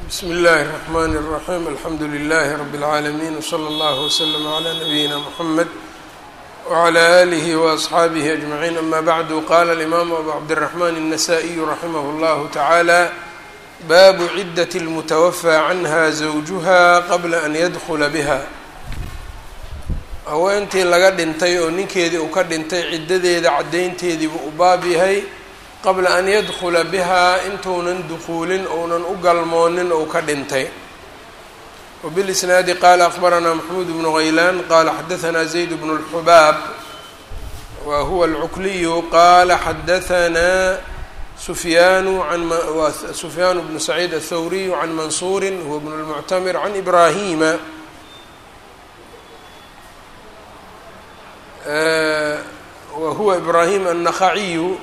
bsmi اllahi الرحmn الرaحيم alxamdu لlh رb العaalمين وslى اllه وslm عlى نabيina mحamed وعlى آlih وأصxaabih أجمعين ama bعd qala الإmam abu cabdالرحmn النsائي raximh اllah taعalى bab cidaة الmتwfى canha زawjuha qabla an ydkla bha haweentii laga dhintay oo ninkeedii uu ka dhintay ciddadeeda caddaynteediibu u baab yahay qabla an yadkula bihaa intuunan dukuulin ounan u galmoonin ou ka dhintay wbilisnaadi qaala akbaranaa maxmuud bnu haylaan qaala xadahanaa zayd bnu اlxubaab wa huwa alcukliyu qaala xadahanaa sufyaanu an sufyaan bnu saciid aلthawriyu can mansuuri huwa bnu اlmuctamir can ibrahima wa huwa ibrahim annakhaciyu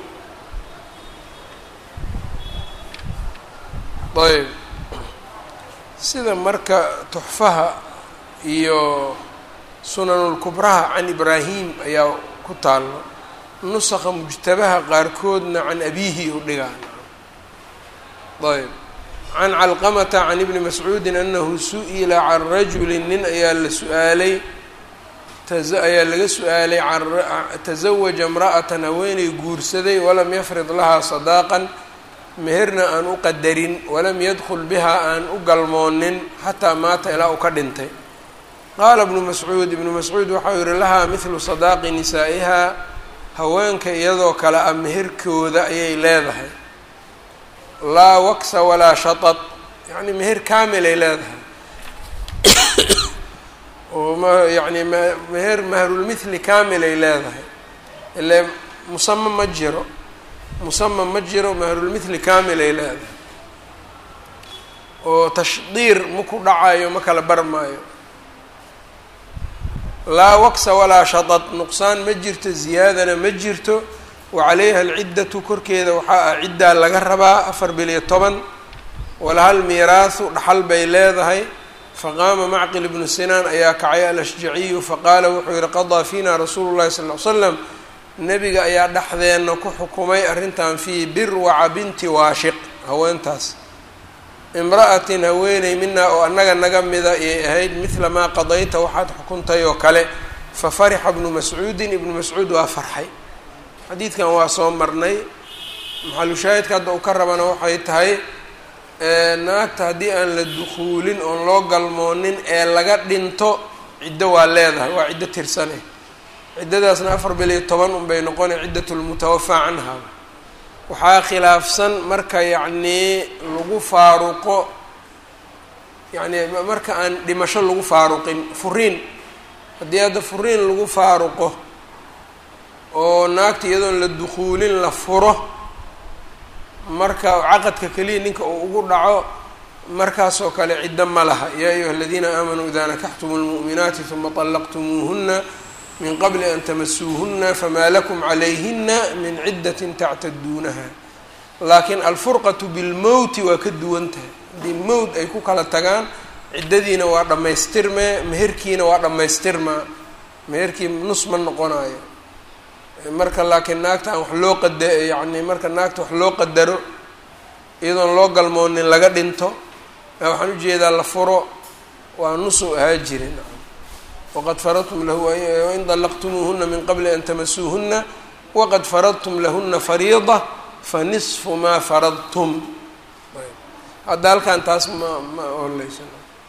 ayb sida marka tuxfaha iyo sunanulkubraha can ibraahim ayaa ku taalo nusakha mujtabaha qaarkoodna can abiihi u dhigaan ayb can calqamata can ibni mascuudin anahu su-ila can rajuli nin ayaa la su-aalay ayaa laga su-aalay tazawaja imra'atan haweenay guursaday walam yafrid lahaa sadaaqan meherna aan u qadarin walam yadkul bihaa aan u galmoonin xataa maata ilaa uu ka dhintay qaala ibnu mascuud ibnu mascuud waxau yihi lahaa mithlu sadaaqi nisaa'ihaa haweenka iyadoo kale ah meherkooda ayay leedahay laa waksa walaa shatad yacni meher kaamil ay leedahay oo m yacni meher mahrulmithli kaamil ay leedahay ile musama ma jiro musama ma jiro mahrulmithli kaamil ay leedahay oo tashdiir ma ku dhacayo ma kala bar maayo laa waksa walaa shatad nuqsaan ma jirto ziyaadana ma jirto wa calayha alciddatu korkeeda waxaa ah ciddaa laga rabaa afar biliyo toban walahal miiraahu dhaxal bay leedahay faqaama macqil ibnu sinaan ayaa kacay alashjaciyu faqaala wuxuu yihi qadaa fiina rasuulu llahi sal l slam nebiga ayaa dhexdeenna ku xukumay arrintan fii birwaca binti waashiq haweentaas imra'atin haweeney minaa oo annaga naga mida ayay ahayd midla maa qadayta waxaad xukuntay oo kale fa farixa ibnu mascuudin ibnu mascuud waa farxay xadiidkan waa soo marnay maxalushaahidka hadda uu ka rabana waxay tahay naagta haddii aan la dukuulin oon loo galmoonin ee laga dhinto ciddo waa leedahay waa ciddo tirsane ciddadaasna afar bil iyo toban unbay noqona ciddatulmutawafaa canha waxaa khilaafsan marka yacnii lagu faaruqo yacni marka aan dhimasho lagu faaruqin furiin haddii hadda furiin lagu faaruqo oo naagta iyadoon la dukuulin la furo marka caqadka keliya ninka uu ugu dhaco markaasoo kale ciddo ma laha yaa ayuha aladiina aamanuu idaa nakaxtumu lmu'minaati huma طallaqtumuuhuna min qabli an tamasuuhuna famaa lakum calayhina min ciddatin tactaduunaha laakiin alfurqatu bilmowti waa ka duwan tahay haddii mowt ay ku kala tagaan ciddadiina waa dhammaystirmee meherkiina waa dhammaystirmaa meherkii nus ma noqonayo marka laakiin naagta aan wax loo qada yacni marka naagta wax loo qadaro iyadoon loo galmoonin laga dhinto waxaan ujeedaa la furo waa nusu ahaa jirin waqad faradtum lahu wain dallaqtumuuhuna min qabli an tamasuuhuna waqad faradtum lahuna fariida fanisfu maa faradtum hadda halkan taas ma ma oleysa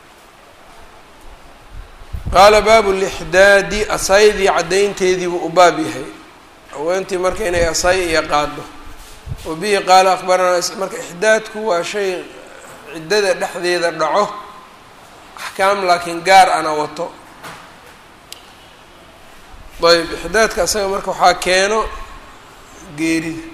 qaala baabu lixdaadi asaydii caddaynteediibuu u baab yahay haweentii marka inay asay iyo qaado wa bihi qaala akbaranaa marka ixdaadku waa shay ciddada dhexdeeda dhaco axkaam laakiin gaar ana wato ayb ixdaadka asaga marka waxaa keeno geerida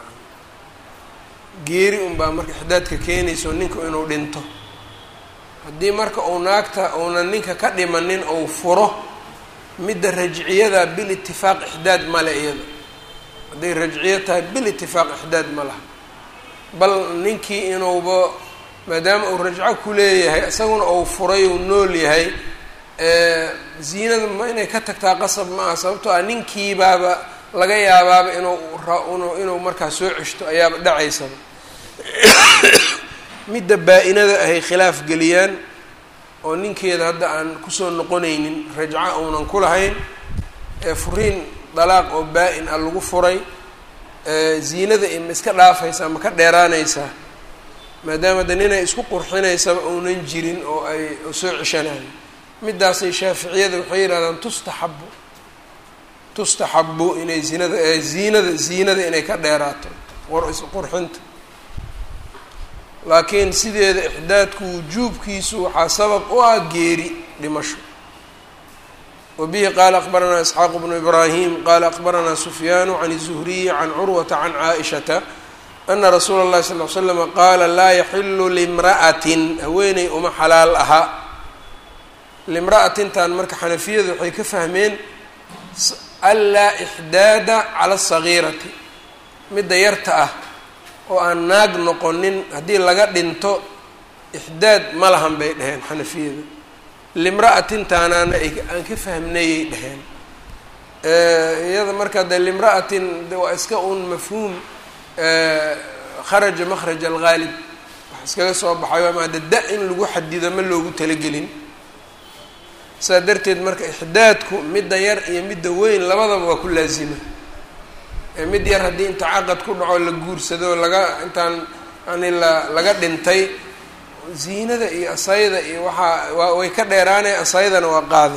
geeri unbaa marka ixdaadka keenayso ninku inuu dhinto haddii marka uu naagta uunan ninka ka dhimanin ou furo midda rajciyada bilitifaaq ixdaad male iyada hadday rajciyo tahay bilitifaaq ixdaad ma laha bal ninkii inuuba maadaama uu rajco ku leeyahay isaguna uu furay uu nool yahay ziinada ma inay ka tagtaa qasab ma aha sababtoo ah ninkiibaaba laga yaabaaba inuu inuu markaa soo ceshto ayaaba dhacaysaba midda baa-inada ahay khilaaf geliyaan oo ninkeeda hadda aan kusoo noqonaynin rajco uunan ku lahayn ee furiin dalaaq oo baa-in ah lagu furay ziinada ma iska dhaafaysaa ma ka dheeraanaysaa maadaama de ninay isku qurxinaysaba uunan jirin oo ay soo ceshanayo midaasay shaaficiyada waxay yidhahdaan tustaxabu tustaxabu inay zinada ziinada ziinada inay ka dheeraato war isqurxinta laakiin sideeda ixdaadku wujuubkiisu waxaa sabab u ah geeri dhimasho wabihi qaala akbaranaa isxaaq bnu ibraahim qaala akbaranaa sufyaanu can الzuhriyi can curwata can caaishata ana rasuula اllahi sal l slama qaala laa yaxilu limra'atin haweeney uma xalaal aha limra'atintan marka xanafiyadu waxay ka fahmeen anlaa ixdaada cala asagiirati midda yarta ah oo aan naag noqonin haddii laga dhinto ixdaad ma lahan bay dheheen xanafiyada limra'atintaanaana aan ka fahmnayay dheheen iyada marka de limra'atin de waa iska un mafhuum kharaja makhraj alghaalib wax iskaga soo baxayo ama de da in lagu xadido ma loogu talagelin saa darteed marka ixdaadku midda yar iyo midda weyn labadaba waa ku laazima mid yar haddii inta caqad ku dhaco la guursado laga intaan yani la laga dhintay ziinada iyo asayda iyo waxaa waa way ka dheeraanay asaydana waa qaade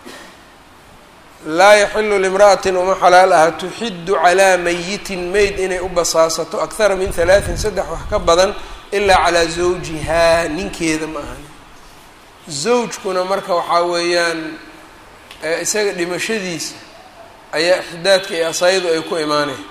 laa yaxilu limra'atin uma xalaal aha tuxiddu calaa mayitin mayd inay u basaasato akthara min halaatin saddex wax ka badan ilaa calaa zawjihaa ninkeeda ma ahan zawjkuna marka waxaa weeyaan isaga dhimashadiisa ayaa ixdaadka iyo asaydu ay ku imaaneen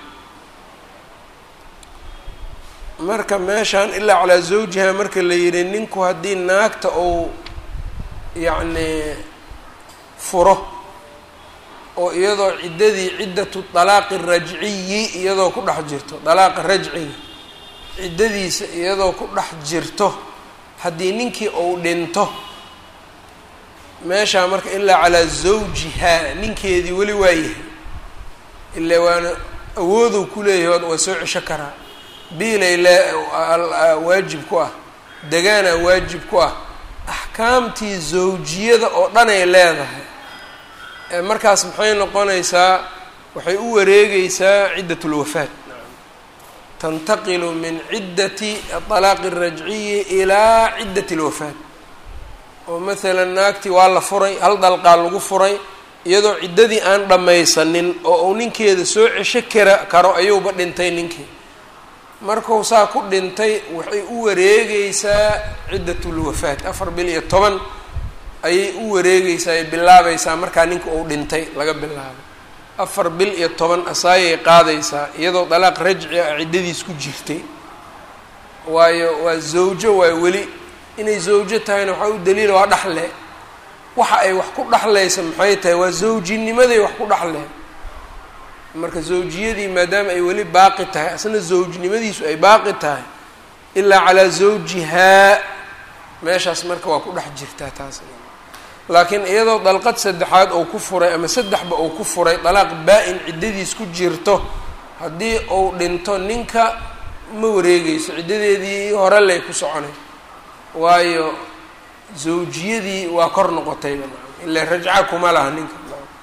marka meeshaan ilaa calaa zawjiha marka la yidhi ninku haddii naagta uu yacni furo oo iyadoo ciddadii ciddatu dalaaqi rajciyi iyadoo ku dhex jirto dalaaqa rajciga ciddadiisa iyadoo ku dhex jirto haddii ninkii uu dhinto meeshaa marka ilaa calaa zawjihaa ninkeedii weli waayahay ilaa waana awoodow ku leeyahay waa soo cesho karaa biilay lee waajib ku ah degaanaa waajib ku ah axkaamtii zawjiyada oo dhan ay leedahay markaas maxay noqonaysaa waxay u wareegeysaa ciddat lwafaat tantaqilu min ciddati alaaqi alrajciyi ilaa ciddati alwafaat oo maalan naagtii waa la furay hal dalqaa lagu furay iyadoo ciddadii aan dhammaysanin oo uu ninkeeda soo cesho kara karo ayuuba dhintay ninkii markuu saa ku dhintay waxay u wareegeysaa ciddatulwafaat afar bil iyo toban ayay u wareegeysaa ay bilaabaysaa markaa ninka uu dhintay laga bilaabo afar bil iyo toban asaayay qaadaysaa iyadoo dalaaq rajci ah ciddadiis ku jirtay waayo waa zawjo waa weli inay zawjo tahayna waxaa u daliila waa dhaxle waxa ay wax ku dhaxlaysa maxay tahay waa zawjinimaday wax ku dhaxleen marka zawjiyadii maadaama ay weli baaqi tahay asna zawjnimadiisu ay baaqi tahay ilaa calaa zawjihaa meeshaas marka waa ku dhex jirtaa taas laakiin iyadoo dalqad saddexaad ou ku furay ama saddexba uu ku furay dalaaq baa-in ciddadiis ku jirto haddii uu dhinto ninka ma wareegeyso ciddadeedii hore lay ku soconay waayo zawjiyadii waa kor noqotayba ila rajca kuma laha ninka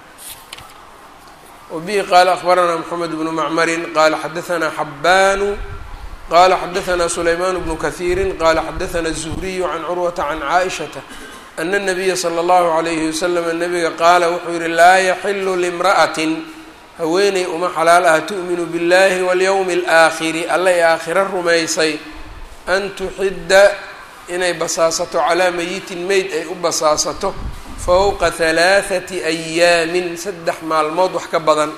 wabihi qaala akbaranaa moxamed bnu macmarin qaala xadaanaa xabbaanu qala xadaanaa sulaymaan bnu kahiiri qala xadaanaa الzuhriyu can curwata can caaishata ana الnabiya slى اllahu عalayhi waslama nabiga qaala wuxuu yihi laa yaxilu limra'atin haweeney uma xalaal ah tu'minu biاllahi walyowmi اlaakhiri alla i aakhiro rumaysay an tuxidda inay basaasato calaa mayitin meyd ay u basaasato fowqa halaathati ayaamin saddex maalmood wax ka badan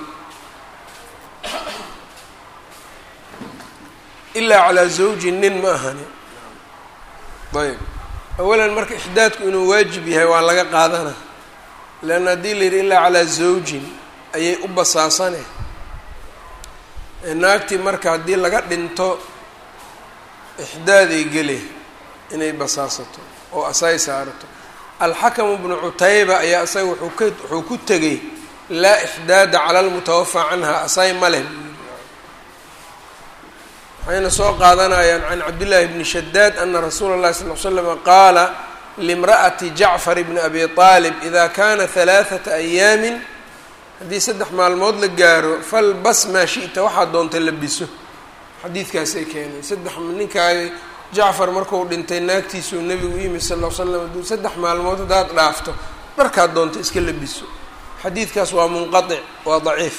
ilaa calaa zawji nin ma ahani ayb awalan marka ixdaadku inuu waajib yahay waa laga qaadana leanna haddii la yidhi ilaa calaa zawjin ayay u basaasane naagtii marka haddii laga dhinto ixdaaday gele inay basaasato oo asay saarato alxakamu bnu cutayba ayaa isaga wuxuu ka wuxuu ku tegay laa ixdaada cala lmutawafa canha asay ma leh maxaa waxayna soo qaadanayaan can cabdillaahi bni shadaad ana rasuula اllahi sal l slama qaala limra'ati jacfar bni abi aalib ida kana halaaثata ayaamin haddii saddex maalmood la gaaro falbas maa shi'ta waxaad doonta labiso xadiidkaasay keenay saddex ninkaagi jacfar marku dhintay naagtiisuu nebigu u yimi sal l slam aduu saddex maalmood haddaad dhaafto dharkaad doonta iska labiso xadiidkaas waa munqaطic waa daciif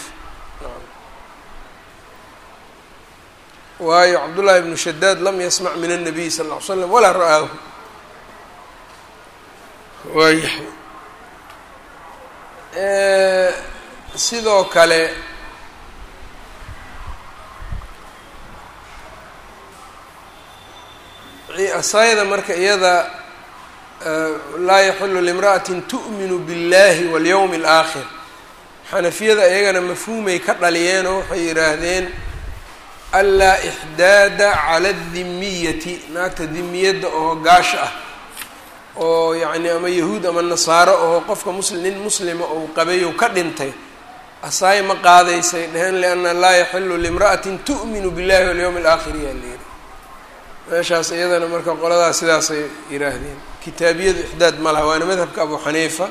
waayo cabdullaahi ibnu shadaad lam yasmac min الnabiy sal ll ly slam walaa ra'aahu waayahay sidoo kale asayda marka iyada laa yaxilu limra'atin tu'minu biاllahi walyowmi اlaakhir xanafiyada iyagana mafhuumay ka dhaliyeenoo waxay yidhaahdeen anlaa ixdaada cala adimiyati naagta dimiyadda oo gaasha ah oo yacni ama yahuud ama nasaaro oo qofka muslim nin muslima ou qabayow ka dhintay asaay ma qaadaysay dheheen lianna laa yaxilu limra'atin tu'minu billahi walyowmi alaakhir yaa la yidhi meeshaas iyadana marka qoladaas sidaasay yidhaahdeen kitaabiyadu ixdaad ma laha waana madhabka abu xaniifa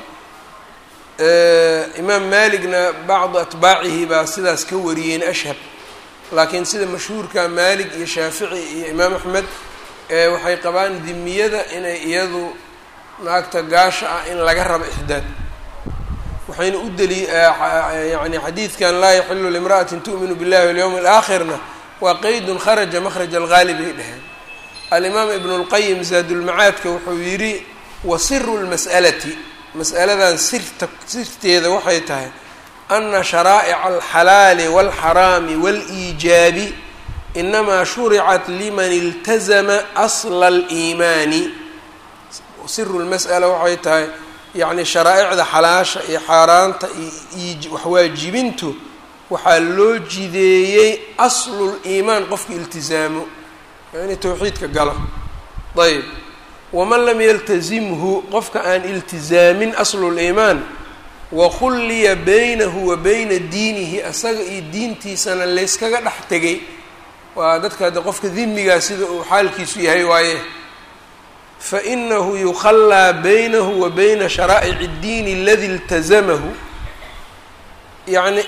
imaam maaligna bacdu atbaacihi baa sidaas ka wariyeen ashhab laakiin sida mashhuurka maalig iyo shaafici iyo imaam axmed waxay qabaan dimiyada inay iyadu naagta gaasha ah in laga rabo ixdaad waxayna u deli yani xadiidkan laa yaxilu limra'atin tu'minu billahi walyowmi alaakhirna waa qeydun kharaja makhraj alghaali bay dheheen alimaam ibnu lqayim zaadulmacaadka wuxuu yidhi wa siru lmas'alati mas'aladan sirta sirteeda waxay tahay ana sharaa'ica alxalaali walxaraami waliijaabi inamaa shuricat liman iltazama asla aliimaani siru lmas'ala waxay tahay yacni sharaa'icda xalaasha iyo xaaraanta iyo waxwaajibintu waxaa loo jideeyey asluliimaan qofka iltizaamo yani towxiidka galo ayb waman lam yaltazimhu qofka aan iltizaamin asluliimaan wakhulliya baynahu wa bayna diinihi asaga iyo diintiisana layskaga dhex tegay waa dadka hadde qofka dimigaa sida uu xaalkiisu yahay waaye fainahu yukhallaa baynahu wa bayna sharaa'ic اddiini aladi iltazamahu yacni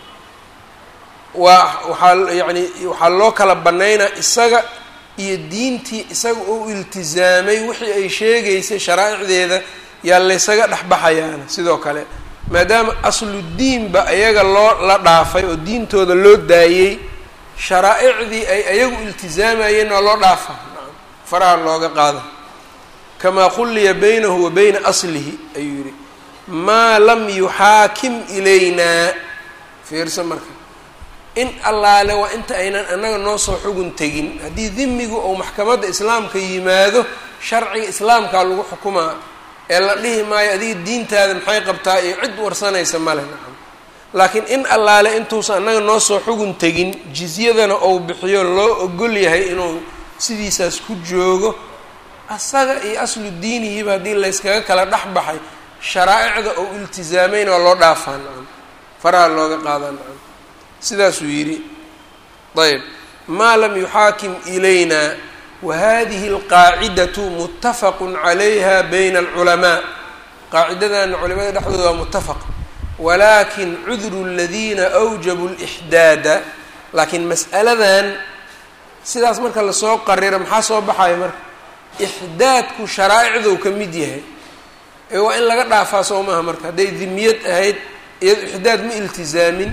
waa waxaa yani waxaa loo kala bannaynaa isaga iyo diintii isaga uu iltizaamay wixii ay sheegaysay sharaa'icdeeda yaa laysaga dhexbaxayaana sidoo kale maadaama asludiinba iyaga loo la dhaafay oo diintooda loo daayey sharaa'icdii ay ayagu iltizaamayeen waa loo dhaafa faraha looga qaada kamaa khulliya baynahu wa bayna aslihi ayuu yihi maa lam yuxaakim ilaynaa fiirsa marka in allaale waa inta aynan annaga noo soo xugun tegin haddii dimigu ou maxkamadda islaamka yimaado sharciga islaamkaa lagu xukumaa ee la dhihi maayo adiga diintaada maxay qabtaa iyo cid warsanaysa male nacam laakiin in allaale intuusan annaga noo soo xugun tegin jizyadana ou bixiyo loo ogol yahay inuu sidiisaas ku joogo asaga iyo aslu diinihiiba haddii layskaga kala dhex baxay sharaa'icda ou iltizaameyn waa loo dhaafaa nacam faraha looga qaadaa nacam sidaasuu yidhi ayb maa lam yuxaakim ilayna wahadihi alqaacidatu muttafaqu calayha bayna alculamaa qaacidadana culimada dhexdooda waa muttafaq walakin cudru aladiina awjabu lixdaada laakiin mas'aladan sidaas marka lasoo qariro maxaa soo baxaya marka ixdaadku sharaa'icdou ka mid yahay ee waa in laga dhaafaa soo maaha marka hadday dimiyad ahayd iyado ixdaad ma iltizaamin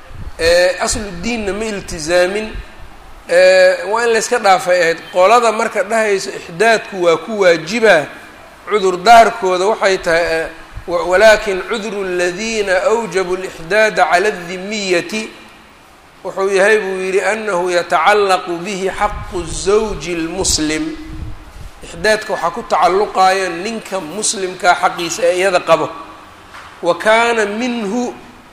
aslu diinna ma iltizaamin waa in layska dhaafay ahayd qolada marka dhahayso ixdaadku waa ku waajibaa cudurdaarkooda waxay tahay walakin cudru اladiina awjabu اlإxdaada cala الdimiyati wuxuu yahay buu yidhi anahu yatacallaqu bihi xaqu الزawji اlmuslim ixdaadka waxaa ku tacalluqayo ninka muslimkaa xaqiisa ee iyada qabo wa kaana minhu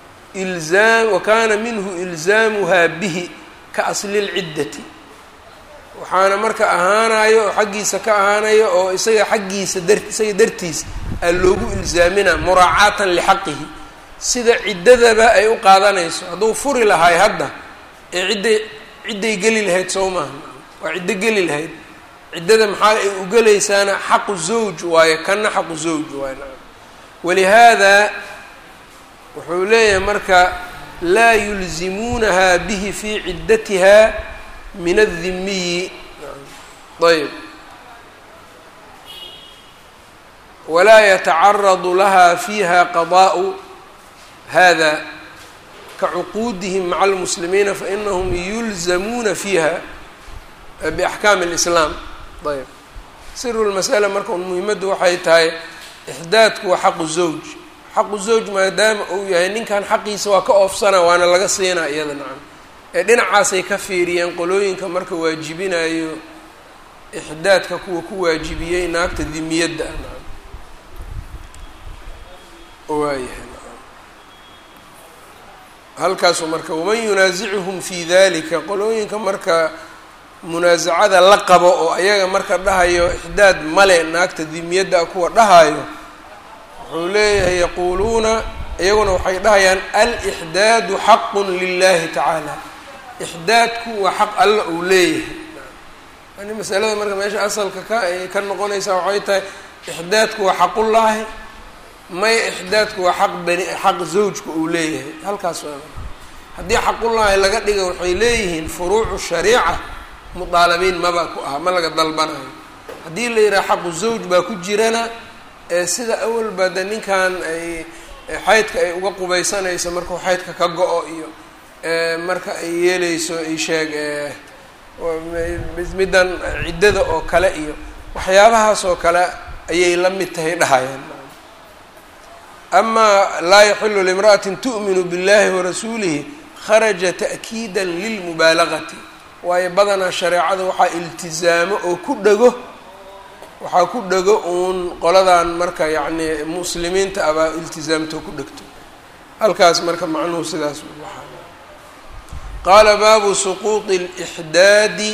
ilzaam wa kaana minhu ilzaamuhaa bihi ka asli اlciddati waxaana marka ahaanayo oo xaggiisa ka ahaanayo oo isaga xaggiisa dar isaga dartiis aa loogu ilzaaminaa muraacaatan lixaqihi sida ciddadaba ay u qaadanayso hadduu furi lahay hadda ee cidda cidday geli lahayd soo maaha waa ciddo geli lahayd ciddada maxaa ay u gelaysaana xaqu zawj waayo kanna xaqu zawj waayo nacam walihaada wuxuu leeyahay marka laa yulzimuunaha bihi fii ciddatiha min addimiyi ayb walaa yatacaradu laha fiiha qadaa'u hada kacuquudihim maca almuslimiina fainahum yulzamuuna fiiha biaxkaami اlislaam ayb siru lmasala marka un muhimaddu waxay tahay ixdaadku waa xaqu zawj xaqu zawj maadaama uu yahay ninkan xaqiisa waa ka oofsana waana laga siinaa iyada nacam ee dhinacaasay ka fiiriyeen qolooyinka marka waajibinayo ixdaadka kuwa ku waajibiyey naagta dimiyadda ah nacam waayahay nacam halkaasu marka waman yunaasicuhum fi dalika qolooyinka marka munaasacada la qabo oo ayaga marka dhahayo ixdaad male naagta dimiyadda ah kuwa dhahayo wuxuu leeyahay yaquuluuna iyaguna waxay dhahayaan alixdaadu xaqun lilahi tacaala ixdaadku waa xaq alla uu leeyahay yani masalada marka meesha asalka ka ay ka noqonaysaa waxay tahay ixdaadku waa xaqullaahi maya ixdaadku waa xaq bani xaq zawjka uu leeyahay halkaas waa haddii xaqullaahi laga dhiga waxay leeyihiin furuucu shariica mudaalabiin maba ku aha ma laga dalbanayo haddii la yidhaha xaqu zawj baa ku jirana ee sida awalba de ninkan ay xaydka ay uga qubaysanayso markuu xaydka ka go-o iyo marka ay yeeleyso isheeg middan ciddada oo kale iyo waxyaabahaas oo kale ayay la mid tahay dhahayaan amaa laa yaxilu limra'atin tu'minu billahi warasuulihi kharaja ta'kiida lilmubaalagati waayo badanaa shareecada waxaa iltizaamo oo ku dhego waxaa ku dhego uun qoladan marka yacni muslimiinta abaa iltizaamto ku dhegto halkaas marka macnuhu sidaas waxaa qaala baabu suquuطi اlixdaadi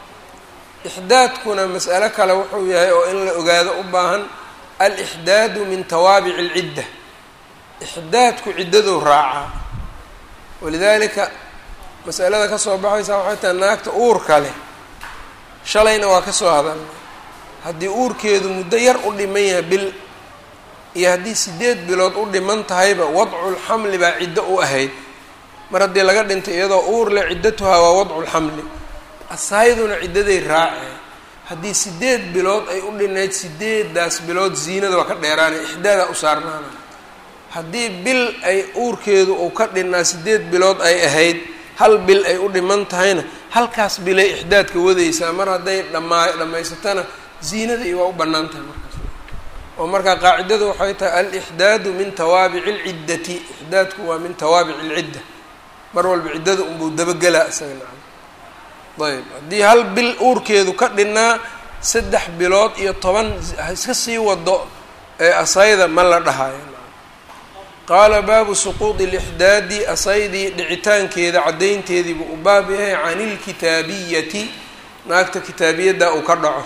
ixdaadkuna mas'alo kale wuxuu yahay oo in la ogaado u baahan alixdaadu min tawaabici اlcidda ixdaadku ciddaduu raacaa walidaalika masalada kasoo baxaysa waxay tahay naagta uurka leh shalayna waa kasoo hadalnay haddii uurkeedu muddo yar u dhiman yahay bil iyo haddii sideed bilood u dhiman tahayba wadculxamli baa ciddo u ahayd mar haddii laga dhintay iyadoo uur leh ciddatuhaa waa wadculxamli asayduna ciddaday raaceen haddii sideed bilood ay u dhinayd sideedaas bilood ziinada waa ka dheeraanay ixdaadaa u saarnaana haddii bil ay uurkeedu uu ka dhinnaa sideed bilood ay ahayd hal bil ay u dhiman tahayna halkaas bilay ixdaadka wadaysaa mar hadday dhamaa dhammaysatana ziinada iyo waa u bannaan tahay markaas oo markaa qaacidadu waxay tahay alixdaadu min tawaabici alciddati ixdaadku waa min tawaabici alcidda mar walba ciddada unbuu dabagelaa isaga nacam ayb haddii hal bil uurkeedu ka dhinnaa saddex bilood iyo toban iska sii wado ee asayda ma la dhahayo qaala baabu suquudi lixdaadi asaydii dhicitaankeeda caddaynteediibuu u baab yahay can ilkitaabiyati naagta kitaabiyadda uu ka dhaco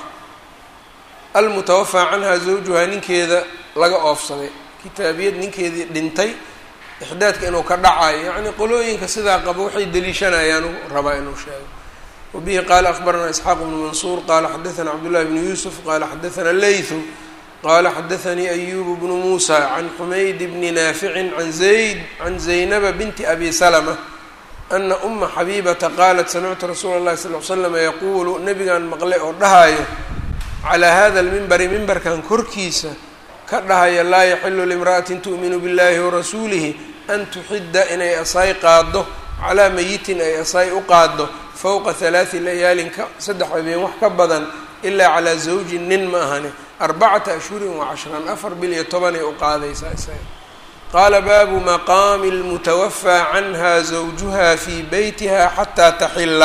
almutawafaa canhaa zawjuhaa ninkeeda laga oofsaday kitaabiyad ninkeedii dhintay ixdaadka inuu ka dhacayo yacni qolooyinka sidaa qaba waxay deliishanayaan rabaa inuu sheego wabihi qaala akbaranaa isxaaq bnu mansuur qaala xadaثana cabdullahi bnu yuusuf qaala xadaثana leythu qala xadaثanii ayubu bnu muusa can xumayd bni naaficin an zayd can zaynaba binti abi salma ana uma xabiibata qaalat samictu rasuula اllahi sal l slama yaquulu nabigan maqlay oo dhahayo calaa hada lmimbari mimbarkan korkiisa ka dhahaya laa yaxilu limra'atin tu'minu biاllahi warasuulihi an tuxidda inay asaay qaaddo calaa mayitin ay asaay u qaaddo fowqa halaati layaalin ka saddex habeen wax ka badan ilaa calaa zawjin nin ma ahane arbacata ashhurin wa cashran afar bil iyo tobanay u qaadaysaa isaga qaala baabu maqaami lmutawafaa canha zawjuha fii beytiha xataa taxilla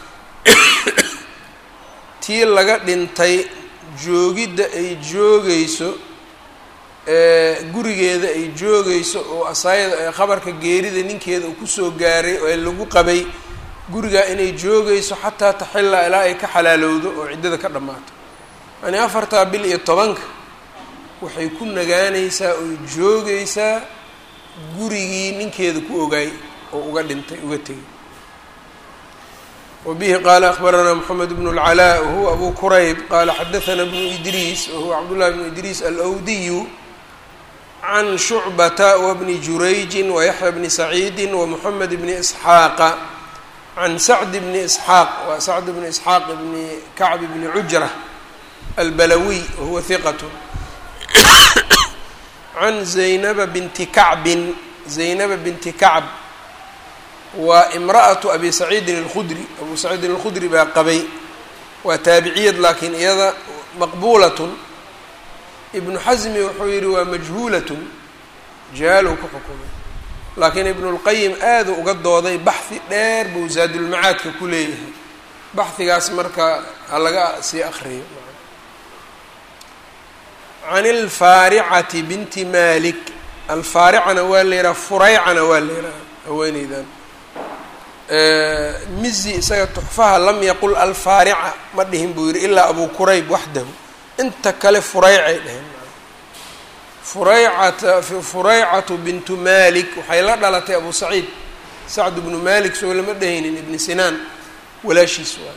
tii laga dhintay joogidda ay joogayso gurigeeda ay joogayso oo asaayada khabarka geerida ninkeeda uu kusoo gaaray ee lagu qabay gurigaa inay joogayso xataa taxilla ilaa ay ka xalaalowdo oo ciddada ka dhammaato yani afartaa bil iyo tobanka waxay ku nagaanaysaa oy joogaysaa gurigii ninkeeda ku ogaay oo uga dhintay uga tegay wbihi qaala akbaranaa mxamed bn اlcalaa wahuwa abu kurayb qaala xadaثna bnu idriis wahuwa cabdullahi bnu idriis alwdiyu can shucbata wbni jurayji wayaxya bni saciidi wamuxamed bni isxaaqa can sacd bni isxaaq waa sacd bni isxaaq bni kacb bni cujra albalawiy wahuwa hiqat can zaynaba binti kacbin zaynaba binti kacb waa imra'atu abi saciidin alkhudri abu saciidin alkhudri baa qabay waa taabiciyad laakiin iyada maqbuulatun ibnu xasmi wuxuu yihi waa majhuulatun jahaalow ku xukumay laakiin ibnulqayim aaduu uga dooday baxhi dheer buu zaadulmacaadka ku leeyahay baxhigaas marka ha laga sii akriyo can alfaaricati binti malik alfaaricana waa la yidhaha furaycana waa la yidhaha haweeneydan mizi isaga tuxfaha lam yaqul alfaarica ma dhihin buu yihi ilaa abu kurayb waxdahu inta kale furaycay dheheen furaycata furaycatu bintu malik waxay la dhalatay abu saciid sacd bnu malik soo lama dhehaynin ibni sinaan walaashiis waa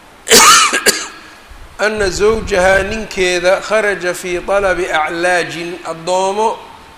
ana zawjahaa ninkeeda kharaja fii talabi aclaajin addoomo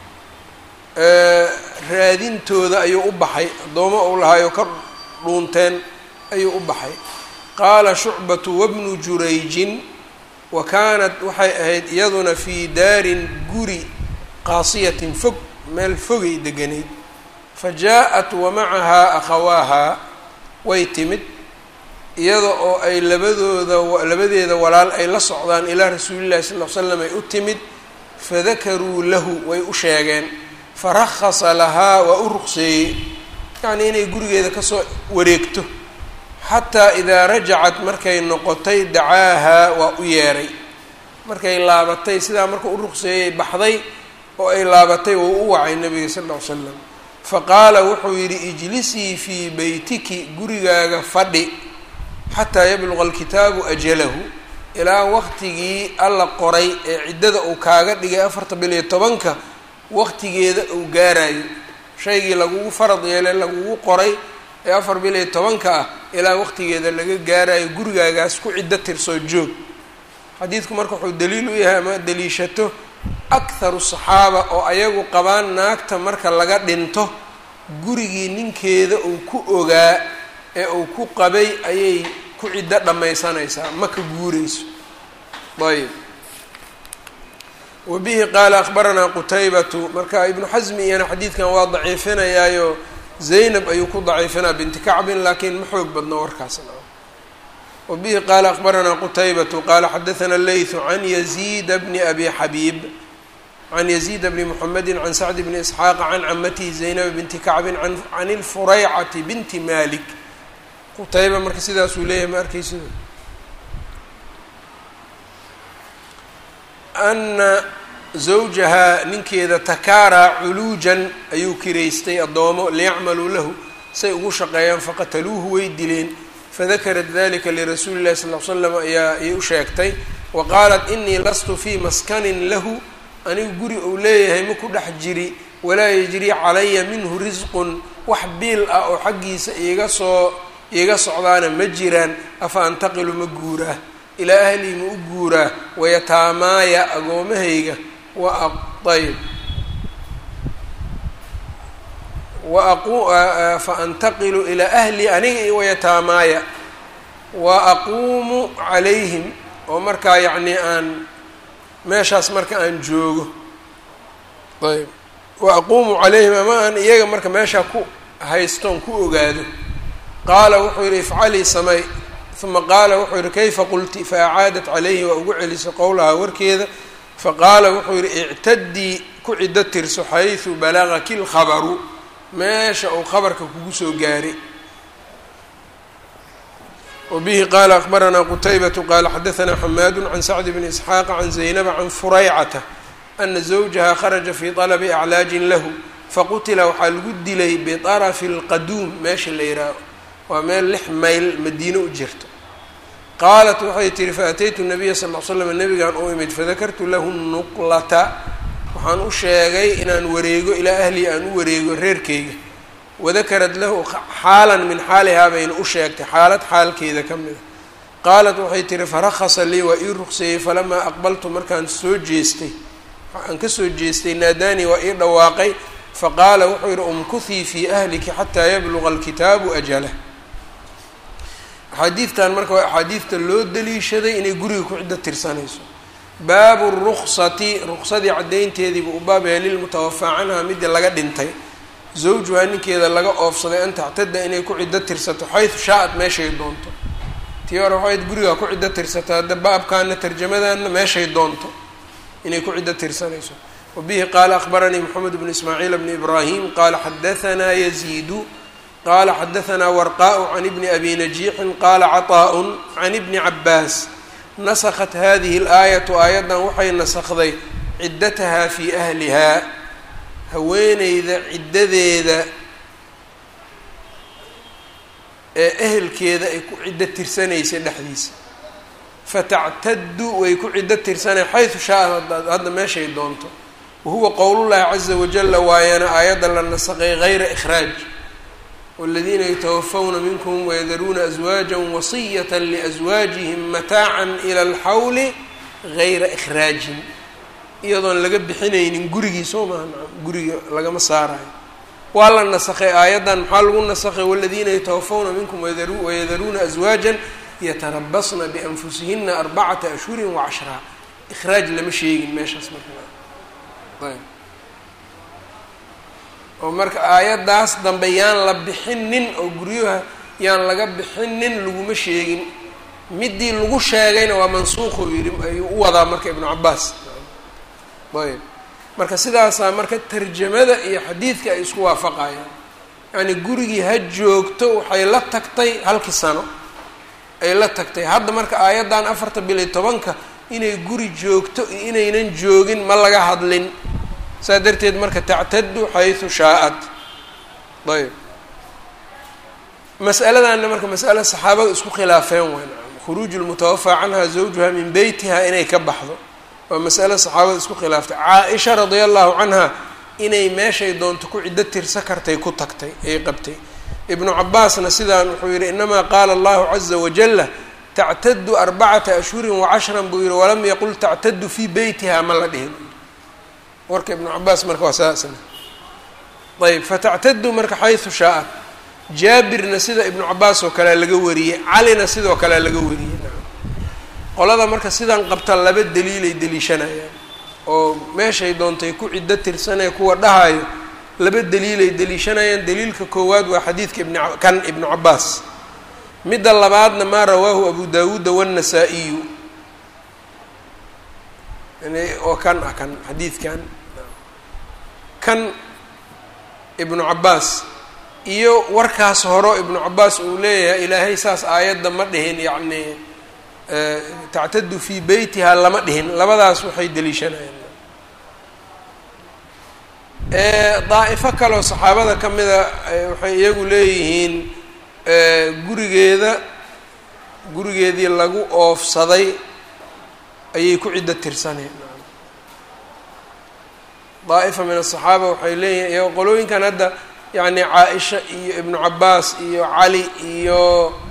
raadintooda ayuu u baxay addoomo uu lahaayo ka dhuunteen ayuu u baxay qaala shucbatu wabnu jurayjin wa kaanat waxay ahayd iyaduna fii daarin guri qaasiyatin fog meel fogay deganayd fa jaa-at wa macahaa akhawaahaa way timid iyada oo ay labadooda labadeeda walaal ay la socdaan ilaa rasuulillahi sal l slam ay u timid fadakaruu lahu way u sheegeen farahasa lahaa waa u ruqseeyey yacnii inay gurigeeda kasoo wareegto xataa idaa rajacat markay noqotay dacaahaa waa u yeeray markay laabatay sidaa marka u ruqseeyey baxday oo ay laabatay wou u wacay nabiga sal ll ly slam faqaala wuxuu yidhi ijlisii fii beytiki gurigaaga fadhi xataa yabluqa alkitaabu ajalahu ilaa waqtigii alla qoray ee ciddada uu kaaga dhigay afarta bil iyo tobanka waqtigeeda uu gaarayo shaygii lagugu farad yeelay lagugu qoray ee afar bil iyo tobanka ah ilaa waqtigeeda laga gaarayo gurigaagaas ku ciddo tirsoo joog xadiidku marka wuxuu daliil u yahay ama daliishato akharu saxaaba oo ayagu qabaan naagta marka laga dhinto gurigii ninkeeda uu ku ogaa ee uu ku qabay ayay ku ciddo dhammaysanaysaa ma ka guureyso ayb wa bihi qaala akhbaranaa qutaybatu marka ibnu xasmi iyana xadiidkan waa daciifinayaayo zaynab ayuu ku daciifinaa binti kacbin laakiin ma xoog badno warkaasna wa bihi qaala akhbaranaa qutaybatu qaala xadathana leythu can yaziida bni abi xabiib can yaziida bni muxamedi can sacdi bni isxaaqa can camatihi zaynab binti kacbin can ilfuraycati binti malik qutayba marka sidaasuu leeyahay ma arkaysido ana zawjahaa ninkeeda takaaraa culuujan ayuu kiraystay addoomo liyacmaluu lahu say ugu shaqeeyaan faqataluuhu way dileen fadakarat dalika lirasuuli llahi sal l slam ayaa ayay u sheegtay wa qaalat inii lastu fii maskanin lahu anigu guri uu leeyahay ma ku dhex jiri walaa yajrii calaya minhu risqun wax biil ah oo xaggiisa iiga soo iiga socdaana ma jiraan afa antaqilu ma guuraa ilaa ahlii ma u guuraa wayataamaaya agoomahayga wa ayb wa fa antaqilu ilaa ahlii aniga iyo wayataamaaya wa aquumu calayhim oo markaa yacnii aan meeshaas marka aan joogo ayb wa aquumu calayhim ama aan iyaga marka meeshaa ku haystoon ku ogaado qaala wuxuu yidhi ifcalii samay uma qaala wuxuu yihi kayfa qulti faacaadat calayhi waa ugu celisay qowlahaa warkeeda faqaala wuxuu yihi ictadii ku ciddo tirso xaysu balagaki lkhabaru meesha uu khabarka kugu soo gaaray wabihi qaala akbaranaa qutaybatu qaala xadaanaa xamaadu can sacdi bni isxaaqa can zaynaba can furaycata ana zawjaha kharaja fii طalabi aclaajin lahu faqutila waxaa lagu dilay biطarafi اlqaduum meesha la yihaaho waa meel lix mayl madiino u jirto qaalat waxay tihi faataytu nabiya sal l slam nabigaan u imid fadakartu lahu nuqlata waxaan u sheegay inaan wareego ilaa ahlii aan u wareego reerkeyga wadakarad lahu xaalan min xaalihaa bayna u sheegtay xaalad xaalkeeda ka mida qaalat waxay tihi farakasa lii waa ii ruqseeyey falamaa aqbaltu markaan soo jeestay aan ka soo jeestay naadaanii waa ii dhawaaqay faqaala wuxuu yihi umkuhii fii ahliki xataa yabluga alkitaabu ajalah axaadiidtan marka waa axaadiidta loo daliishaday inay guriga ku ciddo tirsanayso baabu ruksati ruqsadii caddaynteediiba u baab yahay lilmutawafaa canha midii laga dhintay zawjuhaa ninkeeda laga oofsaday an tactada inay ku ciddo tirsato xaysu shaa-ad meeshay doonto tii hore waxayd gurigaa ku ciddo tirsato hadda baabkaana tarjamadanna meeshay doonto inay ku ciddo tirsanayso wabihi qaala akhbaranii moxamed bnu ismaaciil bni ibraahim qaala xadahanaa yaziidu qaala xadahanaa warqaءu can ibni abi najiixin qaala caطaaءun can ibni cabaas nasakhat hadihi اlaayatu aayaddan waxay nasakday ciddatahaa fii ahlihaa haweeneyda ciddadeeda ee ehelkeeda ay ku ciddo tirsanaysay dhexdiisa fatactadu way ku ciddo tirsanay xaysu shaa hadda meeshay doonto wahuwa qowlullahi caza wajala waayana aayadda la nasaqay gayra ikhraaj waladiina yatawafawna minkum wayadaruuna aswaaja wasiyata liaswaajihim mataacan ila alxawli gayra ikhraajin iyadoon laga bixinaynin gurigii soo maha guriga lagama saarayo waa la nasakay aayaddan maxaa lagu nasakay waladiina yatawafawna minkum wayadaruuna aswaajan yatarabasna bianfusihina arbacata ashhurin wacashraa ikhraaj lama sheegin meeshaas marka oo marka aayaddaas dambe yaan la bixinin oo guryaha yaan laga bixinin laguma sheegin midii lagu sheegayna waa mansuuquu yidhi ayuu u wadaa marka ibnu cabaas ayb marka sidaasaa marka tarjamada iyo xadiidka ay isku waafaqayaan yacni gurigii ha joogto waxay la tagtay halkii sano ay la tagtay hadda marka aayaddan afarta bil iyo tobanka inay guri joogto iyo inaynan joogin ma laga hadlin saa darteed marka tactadu xaysu shaa-ad ayb mas'aladanna marka mas'ale saxaabada isku khilaafeen wayn khuruuju lmutawafaa canha zawjuha min beytiha inay ka baxdo waa mas'ale saxaabada isku khilaaftay caa-isha radia allahu canha inay meeshay doonto ku ciddo tirsa kartay ku tagtay ay qabtay ibnu cabaasna sidaan wuxuu yihi inamaa qaala allahu caza wajala tactadu arbacata ashhurin wacashran buu yihi walam yaqul tactadu fii beytiha ma la dhihin warka ibnu cabaas marka waa saasna ayb fatactadu marka xaysu shaa-ad jaabirna sida ibnu cabaas oo kalea laga wariyey calina sidoo kalea laga wariyey qolada marka sidaan qabta laba daliilay deliishanayaan oo meeshay doontay ku ciddo tirsanee kuwa dhahayo laba daliilay deliishanayaan daliilka koowaad waa xadiidka ibn kan ibnu cabaas midda labaadna maa rawaahu abu dawuuda waannasa-iyu oo kan ah kan xadiidkan kan ibnu cabaas iyo warkaas horo ibnu cabaas uu leeyahay ilaahay saas aayadda ma dhihin yacni tactadu fii beytiha lama dhihin labadaas waxay deliishanayaan daa'ifo kaleoo saxaabada ka mida waxay iyagu leeyihiin gurigeeda gurigeedii lagu oofsaday ayay ku ciddo tirsaneen daa'ifa min asaxaaba waxay leeyihin iyago qolooyinkan hadda yacni caa-isha iyo ibnu cabaas iyo cali iyo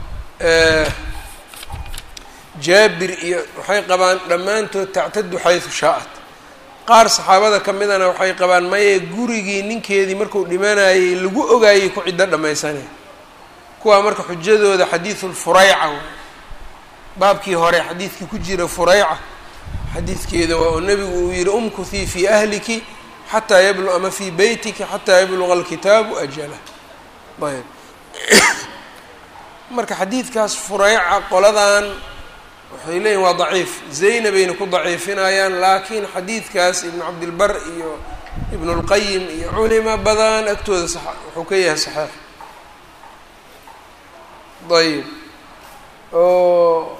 jaabir iyo waxay qabaan dhammaantood tactadu xaysu shaa-at qaar saxaabada ka midana waxay qabaan maye gurigii ninkeedii markuu dhimanayay lagu ogaayay ku ciddo dhammaysanay kuwaa marka xujadooda xadiidulfurayca baabkii hore xadiidkii ku jira furayca xadiidkeeda waa oo nebigu uu yihi umkuthii fii ahliki xataa yablu ama fii beytiki xataa yabluga alkitaabu ajalah ayb marka xadiidkaas furayca qoladan waxay leeyihin waa daciif zaynabayna ku daciifinayaan laakiin xadiidkaas ibnu cabdilbar iyo ibnu lqayim iyo culimo badan agtooda s wuxuu ka yahay saxiix ayb oo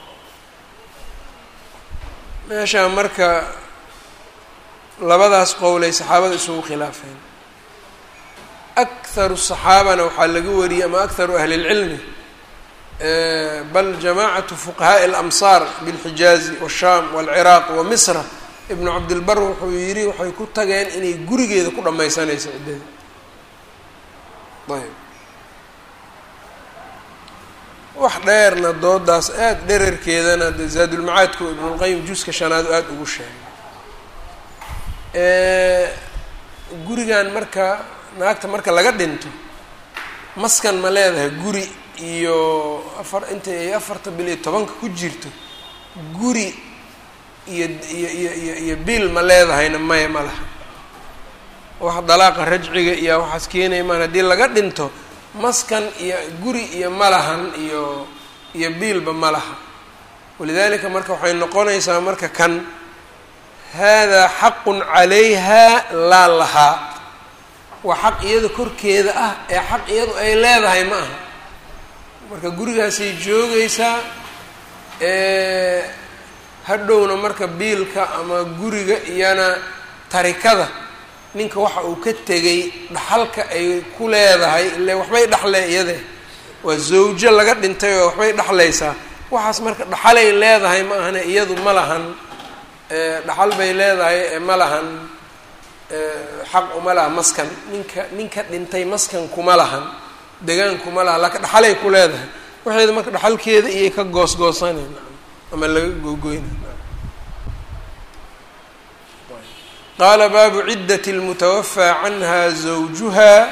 meeshaa marka labadaas qowlay saxaabada isugu khilaafeen akharu saxaabana waxaa laga wariyey ama akharu ahli اlcilmi bal jamaacatu fuqahaaءi اlamsaar biاlxijaazi waالsham wاlciraaq wa misra ibnu cabdilbar wuxuu yidhi waxay ku tageen inay gurigeeda ku dhammaysanayso ciddada ayb wax dheerna doodaas aada dherarkeedana de zaadulmacaadku ibnulqayim juska shanaad aada ugu sheegay gurigan marka naagta marka laga dhinto maskan ma leedahay guri iyo afar inta ay afarta bil iyo tobanka ku jirto guri iyo iyo iyo iyo iyo biil ma leedahayna maya ma laha wax dalaaqa rajciga iyo waxaas keenaya maan haddii laga dhinto maskan iyo guri iyo malahan iyo iyo biilba ma laha walidaalika marka waxay noqonaysaa marka kan haadaa xaqun calayha laa lahaa waa xaq iyada korkeeda ah ee xaq iyadu ay leedahay ma aha marka gurigaasay joogaysaa hadhowna marka biilka ama guriga iyana tarikada ninka waxa uu ka tegay dhaxalka ay ku leedahay ile waxbay dhaxle iyade waa zawjo laga dhintay oo waxbay dhaxlaysaa waxaas marka dhaxalay leedahay ma ahane iyadu ma lahan dhaxal bay leedahay ma lahan xaq uma laha maskan ninka ninka dhintay maskan kuma lahan degaan kuma laha laakiin dhaxalay ku leedahay waxeeda marka dhaxalkeeda iyay ka goosgoosanay ama laga googoyna qaala baabu ciddati lmutawafaa canha zawjuha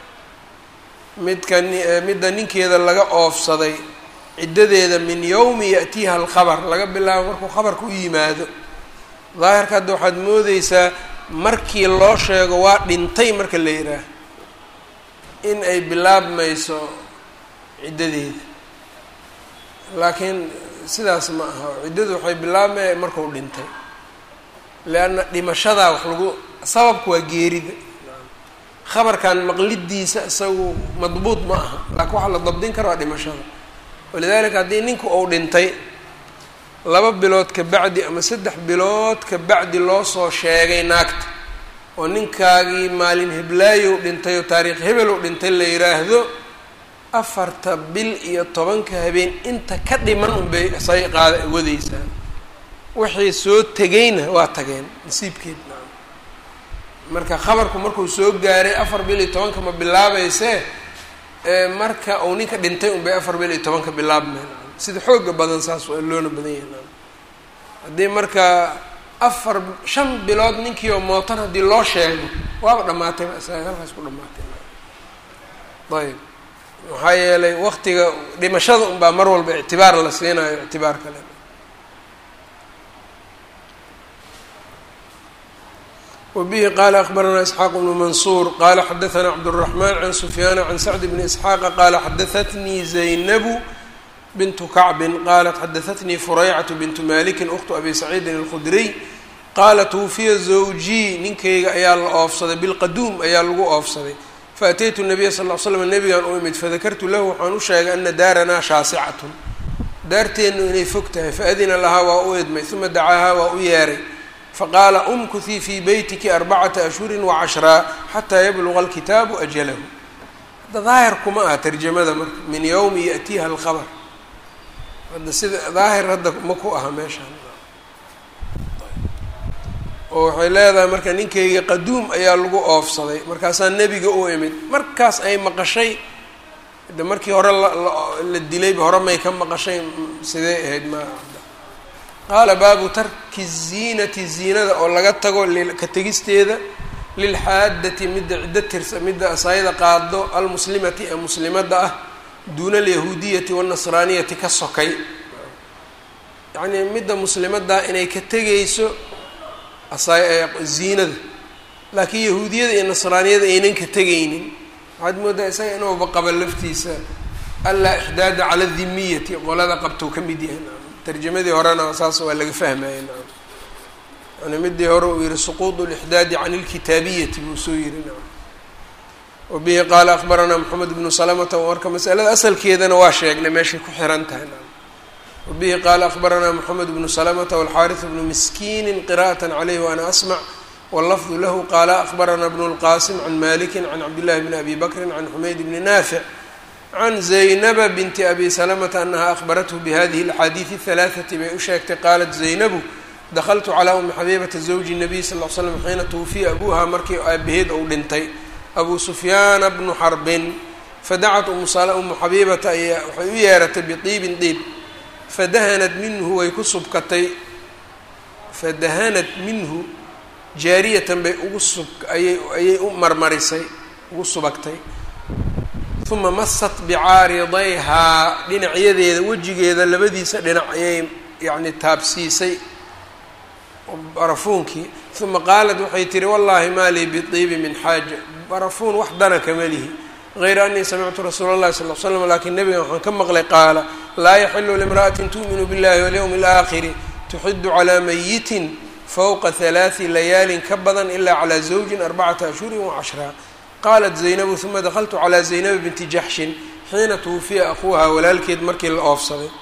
midka midda ninkeeda laga oofsaday ciddadeeda min yowmi ya'tiiha alkhabar laga bilaabo markuu khabarka u yimaado daahirka hadda waxaad moodeysaa markii loo sheego waa dhintay marka la yidhaah in ay bilaabmayso ciddadeeda laakiin sidaas ma aha ciddadu waxay bilaabmaya markuu dhintay leanna dhimashadaa wax lagu sababku waa geerida khabarkan maqlidiisa isagu madbuud ma aha laakiin waxaa la dabdin kara waa dhimashada walidaalika haddii ninku uu dhintay laba bilood ka bacdi ama saddex bilood ka bacdi loo soo sheegay naagta oo ninkaagii maalin heblaayow dhintay oo taariikh hebelow dhintay la yiraahdo afarta bil iyo tobanka habeen inta ka dhiman unbay say qaada wadaysaa wixii soo tegayna waa tageen nasiibkeed marka khabarku markuu soo gaaray afar bil iyo tobanka ma bilaabeysee marka uu ninka dhintay unbay afar bil iyo tobanka bilaabmeen sida xooga badan saas waa loona badan yahay haddii marka afar shan bilood ninkii oo mootan haddii loo sheego waaba dhamaatay isaga halkaas ku dhamaatay ayb maxaa yeelay waktiga dhimashada unbaa mar walba ictibaar la siinayo ictibaar kale wbihi qala akbaranaa isxaaq bnu mansuur qala xadaanaa cabdالraxman can sufyaana can sacd bni isxaaqa qala xadaatnii zaynabu bintu kacbin qalat xadaatnii furaycatu bintu maliki uktu abi saciidin اlkhudriy qaala twufiya zawjii ninkayga ayaa la oofsaday bilqaduum ayaa lagu oofsaday faataytu nabiya sal l slam nabigan u imid fadakartu lahu waxaan u sheegay ana daaranaa shaasicatun daarteennu inay fog tahay faadina lahaa waa u idmay uma dacaahaa waa u yeeray faqaala umkuhii fii beytiki arbacata ashhurin wacashraa xataa yabluga alkitaabu ajalahu hadda daahir kuma aha tarjamada marka min yowmi ya'tiiha alkhabar hadda sida daahir hadda ma ku aha meeshaan oo waxay leedahay marka ninkayga qaduum ayaa lagu oofsaday markaasaa nebiga u imid markaas ay maqashay de markii hore la dilayba hore may ka maqashay sidee ahayd ma qaala baabu tarki ziinati ziinada oo laga tago ka tegisteeda lilxaadati midda ciddo tirsa midda asaayada qaado almuslimati ee muslimadda ah duuna alyahuudiyati waannasraaniyati ka sokay yacnii midda muslimaddaa inay ka tegayso ziinada laakiin yahuudiyada iyo nasraaniyada aynan ka tegaynin waxaad moodaa isaga inuuba qaba laftiisa allaa ixdaada cala dimiyati qolada qabtou ka mid yahay tarjamadii horena saas waa laga fahmaya naam yani midii hore uu yihi suquud lixdaadi can ilkitaabiyati buu soo yihi naam wabihi qaala akbaranaa moxamed bnu salamata marka masalada asalkeedana waa sheegnay meeshay ku xiran tahay naam wabihi qaala akbaranaa moxamed bnu salamata walxaariث bnu miskiini qira'at calayh waana asmac wallafdu lahu qaala akbaranaa bnu lqasim can maliki can cabdillahi bni abi bakri can xumayd bni naafic can zaynaba binti abi salamata anaha ahbarathu bihadihi اlaxaadiidi اhalaaثati bay u sheegtay qaalat zaynabu dakltu calaa umi xabiibata zawji الnabiy sal l slam xiina twufiya abuuha markii aabaheed ou dhintay abu sufyaana bnu xarbin fadacat umu xabiibata ayaa waxay u yeeratay bidiibin diib fadahanad minhu way ku subkatay fadahanad minhu jaariyatan bay ugu sub ayay ayay u marmarisay ugu subagtay uma masat bicaaridayhaa dhinacyadeeda wejigeeda labadiisa dhinac ayay yacni taabsiisay barafuunkii uma qaalat waxay tihi wallahi maa lii bidiibi min xaaja barafuun wax dana kama lihi غayra anii samictu rasuula اllahi sal l slam lakin nebiga waxaan ka maqlay qaala laa yaxilu limra'ati tu'minu biاllahi walyowmi اlآakhiri tuxidu calىa mayitin fowqa halaaثi layaalin ka badan ila calى zawjin arbacata ashhuri wacashra qaalat zaynabu uma dakltu calىa zaynaba binti jaxshin xiina twufiya akuuha walaalkeed markii la oofsaday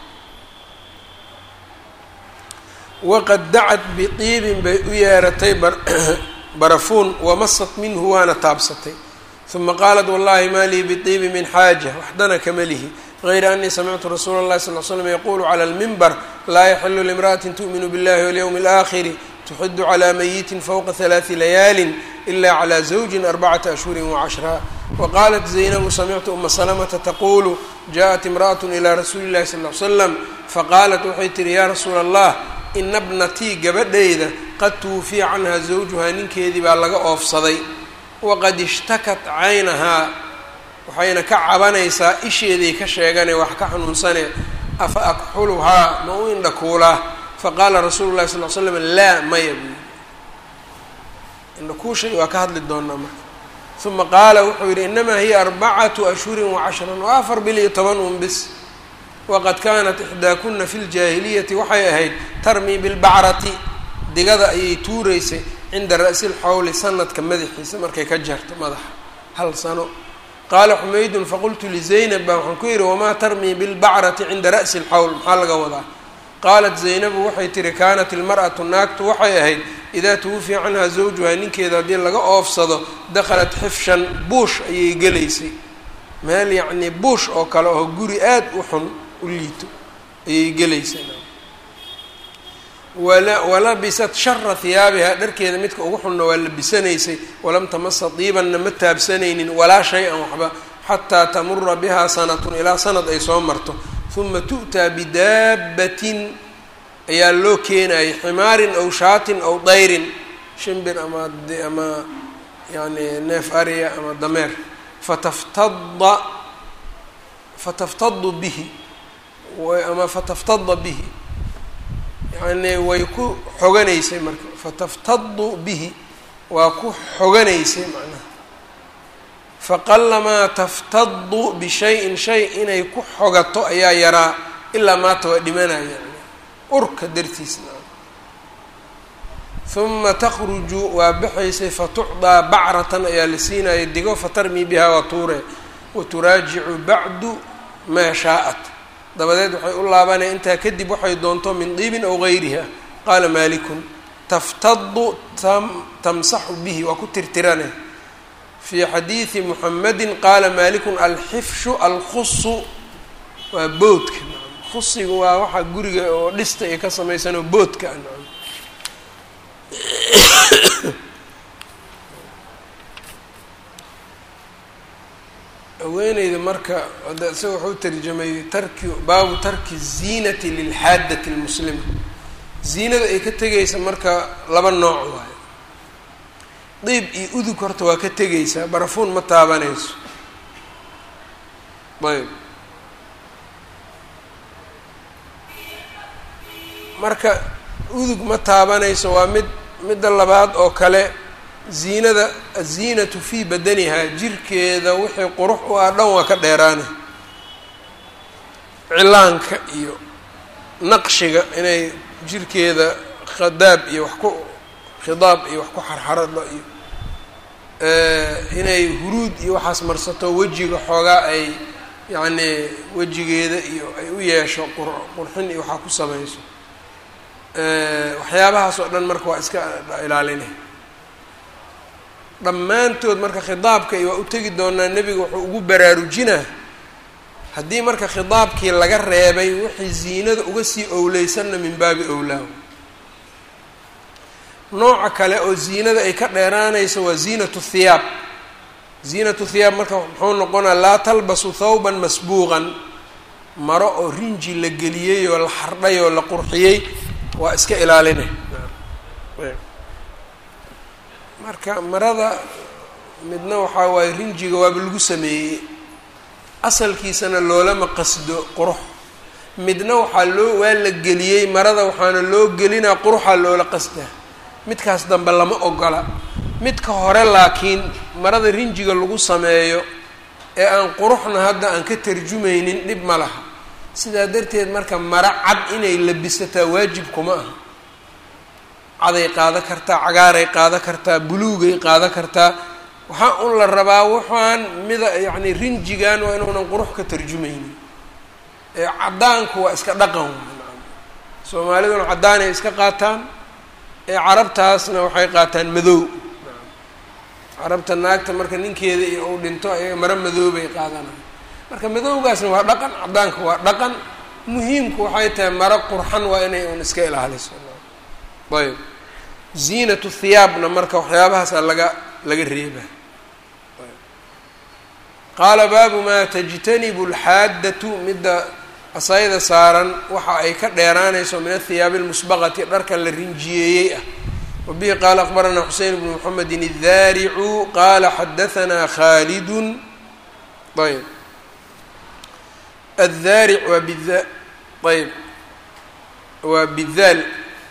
waqad dacat bidiibin bay u yeeratay barafuun wamasat minhu waana taabsatay uma qaalat wallahi ma lii bidiibi min xaaja waxdana kama lihi غayra anii samictu rasuula اllahi sal l slam yaqulu clى اlmimbar laa yaxilu limra'ati tu'minu biاllahi walyowmi اlآakhiri tuxidu calى mayitin fowqa halaaثi layaalin ila calى zawjin arbacata ashhuri wacashra waqaalat zaynabu samictu uma salamata taqulu jaءat imra'at ilى rasuuli اllahi sal l slam faqaalat waxay tihi ya rasuula allah ina bnatii gabadhayda qad tuwufiya canha zawjuhaa ninkeedii baa laga oofsaday waqad ishtakat caynahaa waxayna ka cabanaysaa isheeday ka sheegane wax ka xanuunsane afa akxuluhaa ma u indhakuulaa faqaala rasuulu llahi sal l slam laa maya buu indhakuushay waa ka hadli doonaa marka uma qaala wuxuu yidhi inamaa hiya arbacatu ashhurin wacashran waa afar bil iyo toban un bis waqad kaanat ixdaakuna fi ljaahiliyati waxay ahayd tarmii bilbacrati digada ayay tuuraysay cinda ra'si lxawli sanadka madaxiisa markay ka jarto madaxa hal sano qaala xumaydun faqultu lizaynab baa waxaan ku yidhi wamaa tarmii bilbacrati cinda ra'si lxawl maxaa laga wadaa qaalat zaynabu waxay tihi kaanat ilmar'atu naagtu waxay ahayd idaa tuwufiya canhaa zawjuhaa ninkeeda haddii laga oofsado dakhalat xifshan buush ayay gelaysay meel yacnii buush oo kale oo guri aad u xun u liito ayay gelaysay walabisat shara hiyaabihaa dharkeeda midka ugu xunna waa labisanaysay walam tamasa diibanna ma taabsanaynin walaa shay-an waxba xataa tamura bihaa sanatun ilaa sanad ay soo marto uma tu'taa bidaabbatin ayaa loo keenayay ximaarin aw shaatin aw dayrin shimbir ama ama yani neef ariya ama dameer fataftada fataftadu bihi ama fataftada bihi yani way ku xoganaysay marka fataftadu bihi waa ku xoganaysay macnaha faqalamaa taftadu bishayin shay inay ku xogato ayaa yaraa ilaa maata waa dhimanaya yani urka dartiisna uma takhruju waa baxaysay fatucdaa bacratan ayaa la siinaya digo fatarmii bihaa waa tuure waturaajicu bacdu maa shaa'at dabadeed waxay u laabanaya intaa kadib waxay doonto min diibin aw gayriha qaala maalikun taftadu tamsaxu bihi waa ku tirtirane fii xadiidi muxamedin qaala maalikun alxifshu alkhusu waa boodka khusiga waa waxaa guriga oo dhista ay ka samaysanoo boodka haweeneyda marka ada isaga wuxuu tarjamay tarki baabu tarki ziinati lilxaadati lmuslima ziinada ay ka tegaysa marka laba nooc waayo diib iyo udug horta waa ka tegaysaa barafuun ma taabanayso ayb marka udug ma taabanayso waa mid midda labaad oo kale ziinada aziinatu fii badanihaa jirkeeda wixii qurux u ah dhan waa ka dheeraane cilaanka iyo naqshiga inay jirkeeda khadaab iyo wax ku khidaab iyo wax ku xarxarado iyo inay huruud iyo waxaas marsato wejiga xoogaa ay yacnii wejigeeda iyo ay u yeesho qur qurxin iyo waxaa ku samayso waxyaabahaas oo dhan marka waa iska ilaalinay dhammaantood marka khidaabka iyo waa u tegi doonaa nebiga wuxuu ugu baraarujinaa haddii marka khidaabkii laga reebay wixii ziinada uga sii owleysanna min baabi owlaahu nooca kale oo ziinada ay ka dheeraanayso waa ziinatu thiyaab ziinatu thiyaab marka muxuu noqonaa laa talbasu thawban masbuuqan maro oo rinji la geliyey oo la xardhay oo la qurxiyey waa iska ilaalinay marka marada midna waxaa waaye rinjiga waaba lagu sameeyey asalkiisana loolama qasdo qurux midna waxaa loo waa la geliyey marada waxaana loo gelinaa quruxaa loola qasdaa midkaas dambe lama ogola midka hore laakiin marada rinjiga lagu sameeyo ee aan quruxna hadda aan ka tarjumaynin dhib ma laha sidaa darteed marka maro cad inay labisataa waajib kuma aha caday qaada kartaa cagaaray qaada kartaa buluugay qaada kartaa waxaa un la rabaa waxaan mida yacni rinjigan waa inuunan qurux ka tarjumaynin ee caddaanku waa iska dhaqan soomaaliduna caddaanay iska qaataan ee carabtaasna waxay qaataan madow carabta naagta marka ninkeeda iyo uu dhinto ayaga maro madoobay qaadanayo marka madowgaasna waa dhaqan caddaanka waa dhaqan muhiimku waxay tahay maro qurxan waa inay un iska ilaaliso ayb ziinatu thiyaabna marka waxyaabahaasa laga laga reeba qaala baabu maa tajtanibu alxaaddatu midda asayda saaran waxa ay ka dheeraanayso min athiyaabi almusbaqati dharka la rinjiyeeyey ah wabihi qaala akbaranaa xuseyn bnu moxamedin الdaaricu qaala xadahanaa khaalidun ayb addaaric waa bida ayb waa bidaal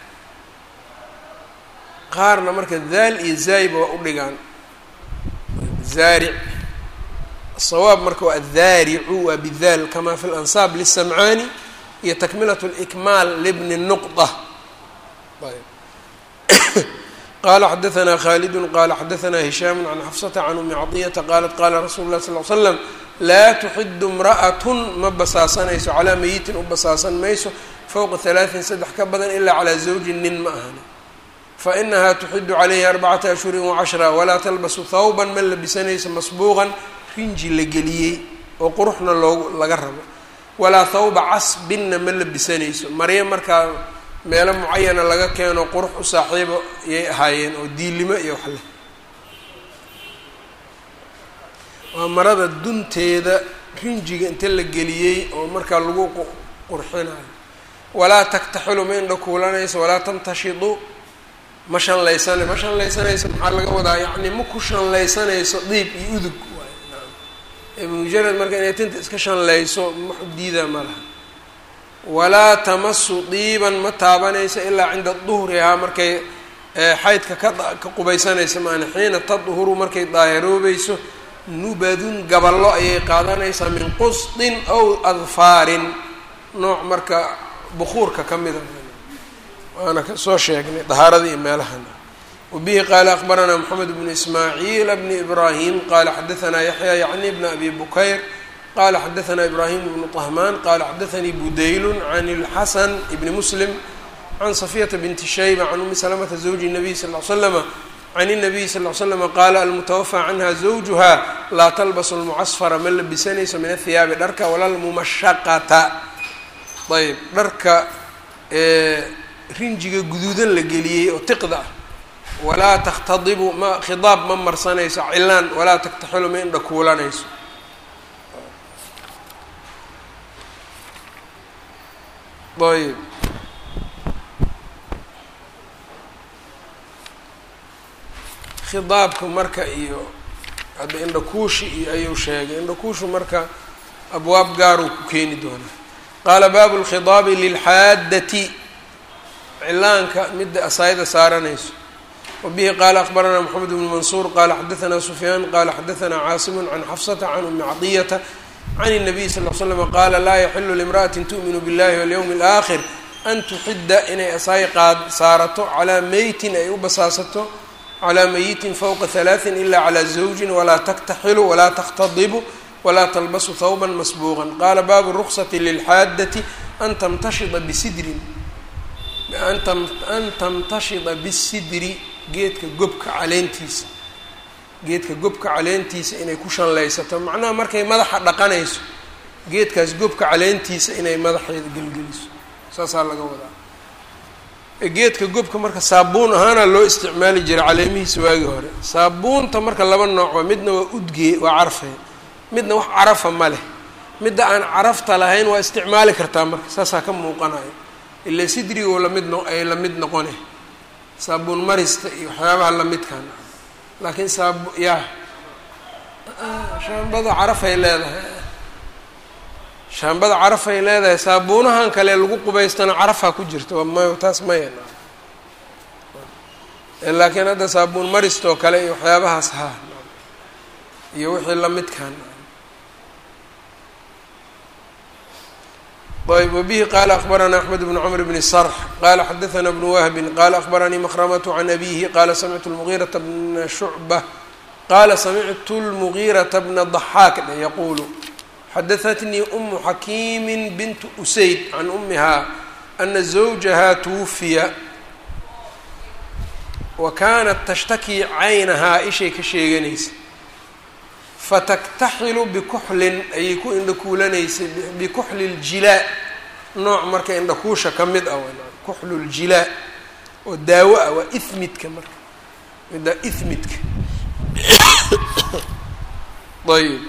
qaarna marka daal iyo zaayba waa u dhigaan zaaric asawaab marka waa addaaricu waa bidaal kama fi lansaab lisamcaani iyo takmilat اlkmaal libni nuqda qala xadaثna khalidu qala xadaثna hishaam can xafsata can umi caطiyata qalat qala rasulu lah sal l slam laa tuxidu imra'at ma basaasanayso calaa meyitin u basaasan mayso fowqa halaaثin saddex ka badan ilaa calaa zawjin nin ma ahani fainaha tuxidu calayhi arbacata ashhurin wacashra walaa talbasu thawban ma labisanayso masbuuqan rinji la geliyey oo quruxna loogu laga rabo walaa thawba casbinna ma labisanayso maryo markaa meelo mucayana laga keeno qurux u saaxiibo yay ahaayeen oo diilimo iyo wax leh waa marada dunteeda rinjiga inta la geliyey oo markaa lagu qurxinayo walaa taktaxilu ma indha kuulanayso walaa tamtashidu ma shanlaysana ma shanlaysanayso maxaa laga wadaa yacni ma ku shanlaysanayso diib iyo udug waay mujarad marka inay tinta iska shanlayso maxu diidaa ma laha walaa tamasu diiban ma taabanayso ilaa cinda duhrihaa markay xaydka ka ka qubaysanaysa maana xiina tadhuru markay daahiroobayso nubadun gaballo ayay qaadanaysaa min qusdin aw adfaarin nooc marka bukuurka ka mida waana ka soo sheegnay dahaaradii iyo meelahana wabihi qaala akbaranaa moxamed bnu ismaaciil bni ibraahim qaala xadaanaa yaxya yacni bna abi bukayr qala xadaثna ibrahim bnu طahman qala xadaثanii budaylu can اlxasan bni muslim can safiyata binti shayba can umi salamata zawji الnabiy sal ly slama can الnabiy sal ly slama qaala almutawafى canha zawjuha laa talbasu اlmucasfara ma labisanayso min athiyaabi dharka wala lmumashaqata ayb dharka rinjiga guduudan la geliyey oo tiqda ah walaa takhtadibu ma khidaab ma marsanayso cilaan walaa taktaxilu ma indha kuulanayso ayb khidaabka marka iyo hadda indhakuushi iyo ayuu sheegay indhakuushu marka abwaab gaaruu ku keeni doonaa qaala baabu lkhidaabi lilxaaddati cilaanka midda asaayada saaranayso wabihi qaala akbaranaa moxamed bnu mansuur qaala xadaanaa sufyaan qaala xadaanaa caasimu can xafsata can umi cadiyata can الnabiy sal l slm qaala laa yaxilu limra'ati tu'minu biاllahi walyowmi اlآakhir an tuxida inay asaay qaad saarato calaa meytin ay u basaasato calaa meyitin fowqa halaaثin ila calaa zawjin walaa taktaxilu walaa takhtadibu walaa talbasu thawba masbuuqan qaala baabu ruksati lilxaaddati an tamtashida bisidrin an tamtashida bisidri geedka gobka caleentiisa geedka gobka caleentiisa inay ku shanlaysato macnaha markay madaxa dhaqanayso geedkaas gobka caleentiisa inay madaxeeda gelgeliso saasaa laga wadaa geedka gobka marka saabuun ahaana loo isticmaali jiray caleemihiisa waagii hore saabuunta marka laba nooc midna waa udgee waa carfay midna wax carafa ma leh midda aan carafta lahayn waa isticmaali kartaa marka saasaa ka muuqanayo ila sidrigoo lamid no ay lamid noqone saabuun marista iyo waxyaabaha lamidkan laakiin saab ya shaambada carafay leedahay shaambada carafay leedahay saabuunahan kale lagu qubaystana carafaa ku jirta may taas maya laakiin hadda saabuun maristoo kale iyo waxyaabahaas ha iyo wixii lamidkan ayb wbihi qala akbarana axmed bn cmr bn srx qala xadaثna bn wahbi qala akbaranii mkrmt can abihi qala samictu lmugiiraةa bna shucbة qala samictu lmugiiraةa bna ضaxaak dhe yaqulu xadaثatnii umu xakiimi bint usayd can umiha ana zawjaha twufiya wa kanat tashtaki caynahaa ishay ka sheeganaysa fataktaxilu bikuxlin ayay ku indhakuulanaysay bikuxli ljilaa nooc marka indhakuusha ka mid ah kuxlu ljilaa oo daawo ah waa ihmidka marka midda ihmidka ayb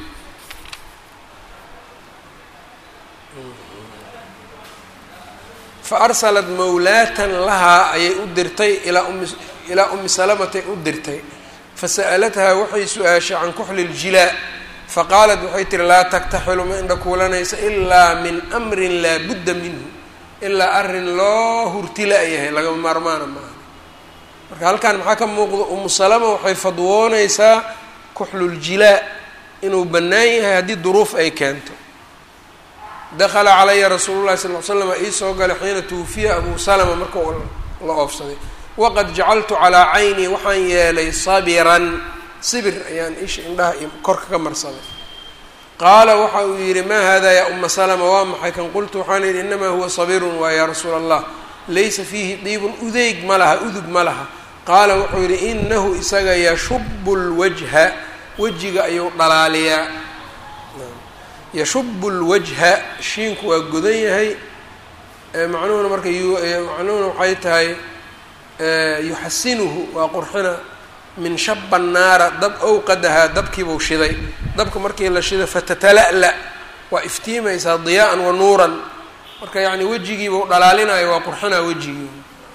fa arsalat mawlaatan lahaa ayay u dirtay ilaa umi ilaa umi salamatay u dirtay fasa'alathaa waxay su-aashay can kuxli ljilaa faqaalat waxay tihi laa taktaxilu ma indhakuulanaysa ilaa min amrin laa budda minhu ilaa arrin loo hurtila-yahay lagama maarmaana maaha marka halkan maxaa ka muuqda umu salama waxay fadwoonaysaa kuxluljilaa inuu bannaan yahay haddii duruuf ay keento dakala calaya rasuulu llahi sal l slam iisoo galay xiina tuwufiya abu salama marka la oofsaday waqad jacaltu calaa caynii waxaan yeelay sabiran sibir ayaan isha indhaha iyo korka ka marsaday qaala waxa uu yidhi maa hada yaa uma salama waa maxay kan qultu waxaan yidhi inamaa huwa sabirun waa yaa rasuula allah laysa fiihi diibun udeyg ma laha udug ma laha qaala wuxuu yidhi inahu isaga yashubu lwajha wejiga ayuu dhalaaliyaa yashubu lwajha shiinku waa godan yahay macnuhuna marka macnuhuna waxay tahay yuxasinuhu waa qurxina min shaba naara dab owqadahaa dabkiibuu shiday dabka markii la shiday fatatala'la waa iftiimaysaa diyaa'an wa nuuran marka yacni wejigiibuu dhalaalinayo waa qurxinaa wejigii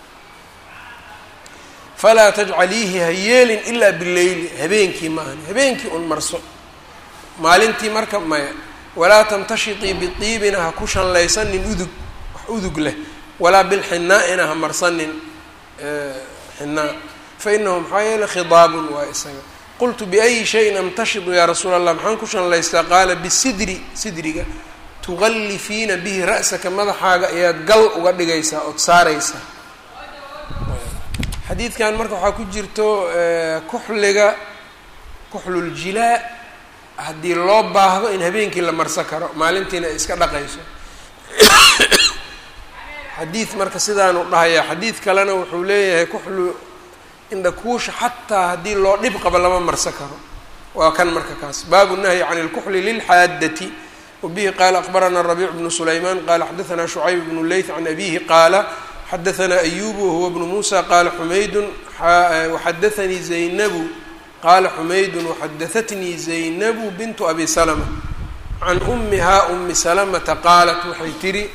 falaa tajcaliihi ha yeelin ilaa bileyli habeenkii maahan habeenkii un marso maalintii marka maya walaa tamtashitii bidiibina ha ku shanlaysanin udug wax udug leh walaa bilxinaa-ina ha marsanin xinaa fainahu maxaa yeele khidaabun waa isaga qultu biayi shayin amtashidu yaa rasuula allah maxaan ku shanlaystaa qaala bisidri sidriga tuqallifiina bihi ra'saka madaxaaga ayaad gal uga dhigaysaa ood saaraysaa xadiidkan marka waxaa ku jirto kuxliga kuxluljilaa haddii loo baahdo in habeenkii la marsan karo maalintiina ay iska dhaqayso xadiid marka sidaanu dhahayaa xadiid kalena wuxuu leeyahay kuxlu indhakuusha xataa haddii loo dhib qabo lama marsan karo waa kan marka kaas baabu nahyi can اlkuxli lilxaadati wabihi qaala akbarana rabiic bnu sulayman qala xadaثna shucayb bnu leyth can abihi qaala xadaثna ayub wahuwa bnu musa qala xumaydun waxadaثanii zaynabu qala xumaydun waxadaثatnii zaynabu bintu abi salma can umiha umi salamata qaalat waxay tihi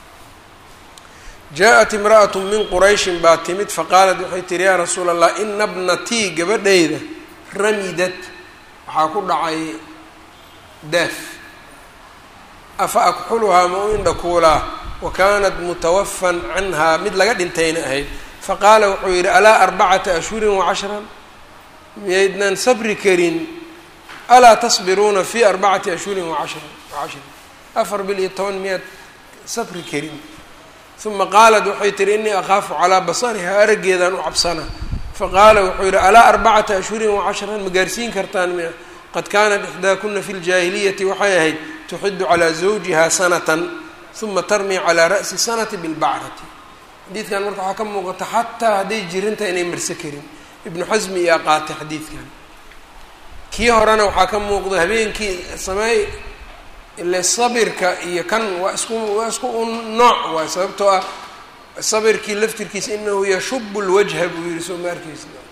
jaaءat imra'at min qurayshin baa timid faqaalat waxay tihi yaa rasuula allah ina bnatii gabadhayda ramidat waxaa ku dhacay daaf afa akxuluhaa ma u indhakuulaa wa kaanat mutawafan canhaa mid laga dhintayna ahayd faqaala wuxuu yidhi alaa arbacata ashhurin wacashran miyaydnan sabri karin alaa tasbiruuna fi arbacati ashhurin wacashran wacashrin afar bil iyo toban miyaad sabri karin uma qaalat waxay tihi inii akhaafu calaa basariha araggeedaan u cabsana faqaala wuxuu yidhi alaa arbacata ashhurin wacashran ma gaarsiin kartaan miya qad kaanat ixdaakuna fi ljaahiliyati waxay ahayd tuxidu calaa zawjiha sanatan uma tarmii calaa ra'si sanati bilbacrati xadiidkan marka waxaa ka muuqata xataa hadday jirinta inay marse karin ibnu xasmi iyaa qaatay xadiidkan kii horena waxaa ka muuqda habeenkii sameey ile sabirka iyo kan waa isku waa isku un nooc waay sababtoo ah sabirkii laftirkiisa inahu yashubu lwajha buu yihi soo ma arkaysna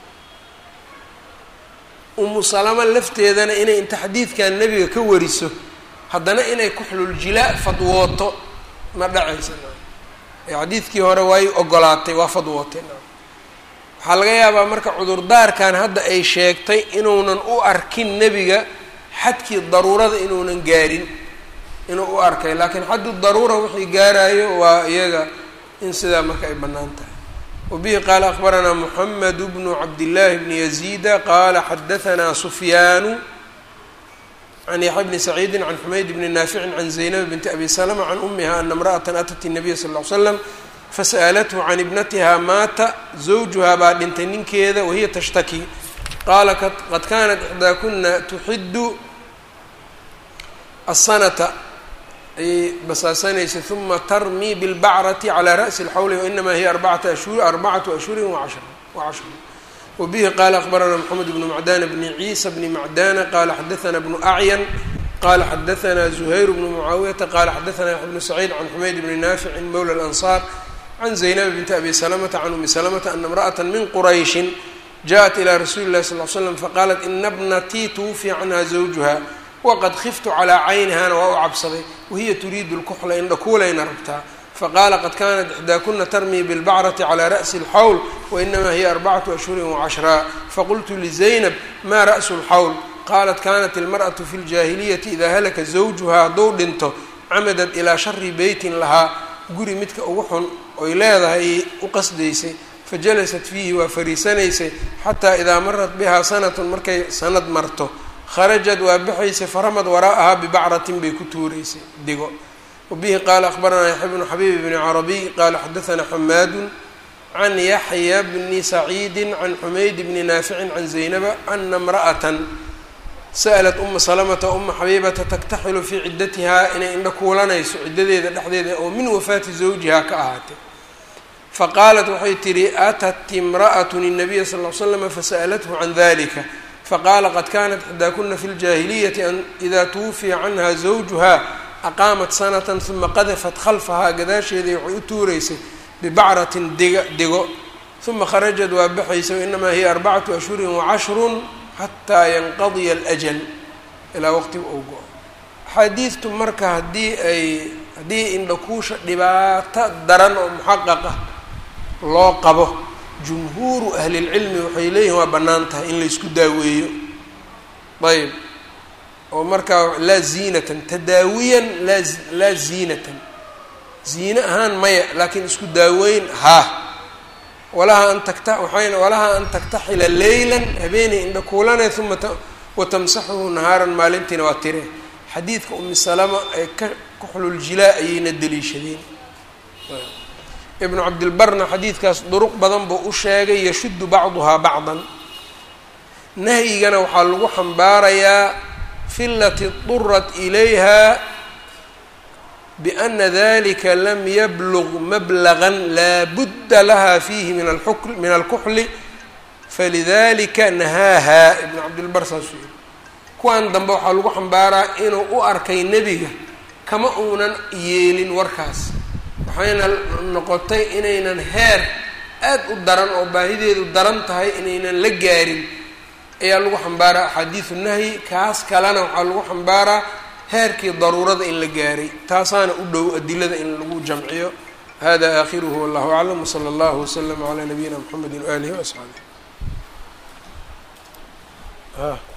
umu salama lafteedana inay inta xadiidkan nebiga ka wariso haddana inay kuxluljilaa fadwooto ma dhacaysa xadiidkii hore waay ogolaatay waa fadwootay waxaa laga yaabaa marka cudurdaarkan hadda ay sheegtay inuunan u arkin nebiga xadkii daruurada inuunan gaarin inuu u arkay laakiin xaddu daruura wixii gaarayo waa iyaga in sidaa marka ay bannaan tahay wabihi qaala akbaranaa moxamed bnu cabdillaahi bni yaziida qaala xadahanaa sufyaanu can yaxya bni saciidin can xumayd bni naaficin can zaynab binti abi salama can umiha ana imra'atan atat الnabiya sal ll ly slam fasa'alathu can ibnatiha maata zawjuhaa baa dhintay ninkeeda wahiya tashtaki qaala qad kanat ixdaakuna tuxidu asanata ayay basaasanaysay uma tarmii bilbacrati calaa ra'si اlxawli wainamaa hiya arbacata ashhur arbacatu ashhuri wacashra wacashra wbihi qala akbarana mxamed bnu macdana bni ciisa bni macdana qala xadaana bnu acyan qala xadaana zuhayr bnu mucaawiyata qala xadaana yaxya bnu saciid can xumayd bni naaficin mowla اlansaar can zaynab binti abi salamata can umi salamata ana imra'ata min qurayshin jaءat ilى rasuuli اlahi sal l slam faqaalat ina bnatii twufiya canha zawjuha waqad khiftu calaa caynihana waa u cabsaday wahiya turiidu lkuxla indhakuulayna rabtaa faqaala qad kanat ixdaakuna tarmii bilbacrati calaa ra'si اlxawl wainamaa hiya arbacatu ashhuri wacashraa faqultu lizaynab ma ra'su lxawl qaalat kanat ilmar'atu fi ljaahiliyati idaa halaka zawjuhaa hadduu dhinto camadat ilaa shari beytin lahaa guri midka ugu xun oy leedahay ayay u qasdaysay fajalasat fiihi waa fariisanaysay xataa idaa marat bihaa sanatun markay sanad marto kharajad waa baxaysay faramad waraa'ahaa bibacratin bay ku tuuraysay digo wbihi qaala akbaranaa yaxya bnu xabiib bni carabiy qaala xadaanaa xamaadu can yaxya bni saciidi can xumayd bni naaficin can zaynaba ana imra'atan sa'lat uma salamata uma xabiibata taktaxilu fii ciddatihaa inay indha kuulanayso ciddadeeda dhexdeeda oo min wafaati zawjihaa ka ahaatay faqaalat waxay tidhi atat imra'atun الnabiya sal l slama fasa'lathu can dalika faqaala qad kanat ixdaakuna fi ljaahiliyati an ida twufiya canha zawjuha aqaamat sanatan uma qadafat khalfahaa gadaasheedii waxay u tuuraysay bibacratin diga digo uma kharajad waa baxaysa wainamaa hiya arbacatu ashhurin wacashrun xataa yanqadiya alajal ilaa waqtiga ou go-o axaadiidtu marka haddii ay haddii indhakuusha dhibaato daran oo muxaqaqa loo qabo jumhuuru ahlilcilmi waxay leeyihin waa bannaan tahay in laysku daaweeyo ayb oo markaa laa ziinatan tadaawiyan laa laa ziinatan ziine ahaan maya laakiin isku daaweyn haa walaha an takta waxayna walaha an taktaxila leylan habeenay indha kuulane uma watamsaxuhu nahaaran maalintiina waa tire xadiidka umi salama ee ka kuxluljilaa ayayna deliishadeen ibnu cabdilbarna xadiidkaas duruq badan buu u sheegay yashuddu bacduhaa bacdan nahyigana waxaa lagu xambaarayaa fi lati durat ilayha biana dalika lam yablug mablagan laa budda laha fiihi min aluk min alkuxli falidalika nahaaha ibnu cabdilbar saasuu yiri kuwan dambe waxaa lagu xambaaraa inuu u arkay nebiga kama uunan yeelin warkaas waxayna noqotay inaynan heer aad u daran oo baahideedu daran tahay inaynan la gaarin ayaa lagu xambaaraa axaadiisu nahyi kaas kalena waxaa lagu xambaaraa heerkii daruurada in la gaaray taasaana u dhow adilada in lagu jamciyo hada aakhiruhu wallahu aclam wsala allahu waslama calaa nabiyina mxamedi waalihi waasxaabih